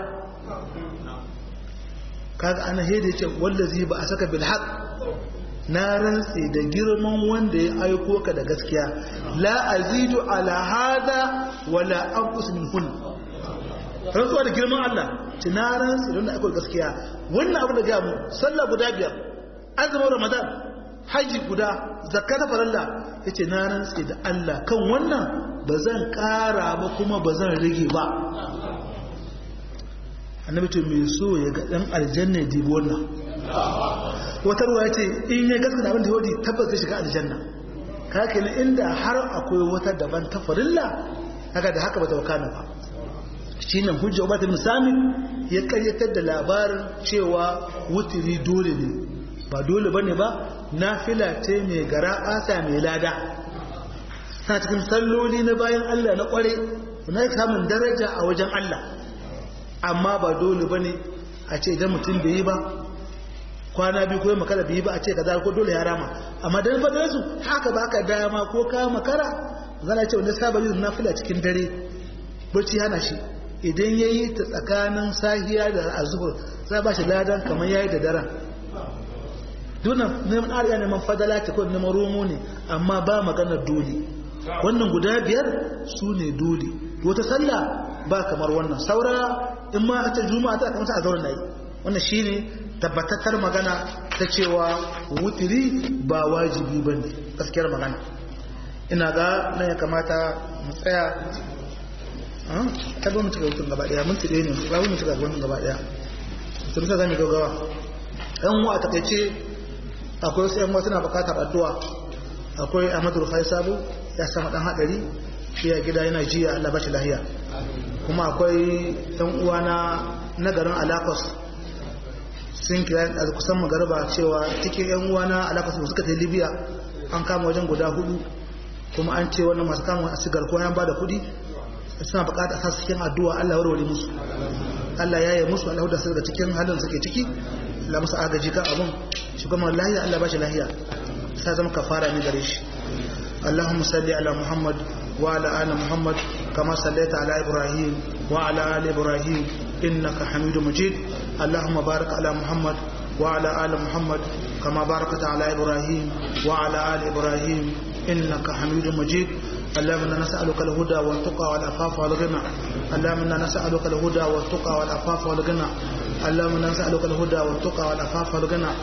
kaga ana hede ce wallazi ba a saka bil haq na rantsi da girman wanda ya aiko ka da gaskiya la azidu ala hada wala anqus min hun rantsuwa da girman Allah ci na rantsi da wanda aiko gaskiya wannan abu da ga mu sallah guda biyar azumin ramadan haji guda zakka ta faralla yace na rantsi da Allah kan wannan ba zan kara ba kuma ba zan rage ba annabi to mai so ya ga dan aljanna ya dibi wannan wata ruwa ce in ya gaskata abin da yodi tabbas zai shiga aljanna kake ne inda har akwai wata daban ta farilla haka da haka bata wakana ba shine hujja ubata misami ya karyatar da labarin cewa wutiri dole ne ba dole bane ba nafila ce mai gara asa mai lada ta cikin salloli na bayan Allah na kware na samun daraja a wajen Allah amma ba dole ba ne a ce idan mutum bai yi ba kwana biyu ko makara bai yi ba a ce ka ko dole ya rama amma dan fadar su haka ba ka dama ko ka makara zana ce wanda saba yin nafila cikin dare barci hana shi idan ya yi ta tsakanin sahiya da azuhur za ba shi ladan kamar ya yi da daren dunan neman ariya neman fadala ta kawai neman romo ne amma ba maganar dole wannan guda biyar su ne dole wata sallah ba kamar wannan saura in ma ta juma'a ta kamata a zauna yi wannan shine tabbatattar magana ta cewa wutiri ba wajibi bane gaskiyar magana ina ga nan ya kamata mu tsaya ta ba mu cika hutun gaba daya mun tire ne ba mu cika hutun gaba daya tun sa zamu gaggawa yan uwa ta kace akwai wasu yan uwa suna bukatar addu'a akwai Ahmadu Rufai Sabo ya samu dan hadari shi ya gida yana jiya Allah bashi lahiya kuma akwai ɗan uwana na garin alakos sun kira da kusan magarba cewa cikin yan uwana alakos da suka ta libya an kama wajen guda hudu kuma an ce wannan masu kama a sigar ko yan ba da kudi suna bukata sa cikin addu'a Allah warware musu Allah ya yi musu Allah da su daga cikin halin suke ciki la musu agaji kan abun shi kuma lahiya Allah ba shi lahiya sai zama kafara ne gare shi اللهم صل على محمد وعلى آل محمد كما صليت على إبراهيم وعلى آل إبراهيم إنك حميد مجيد اللهم بارك على محمد وعلى آل محمد كما باركت على إبراهيم وعلى آل إبراهيم إنك حميد مجيد اللهم انا نسالك الهدى والتقى والعفاف والغنى اللهم انا نسالك الهدى والتقى والعفاف والغنى اللهم انا نسالك الهدى والتقى والعفاف والغنى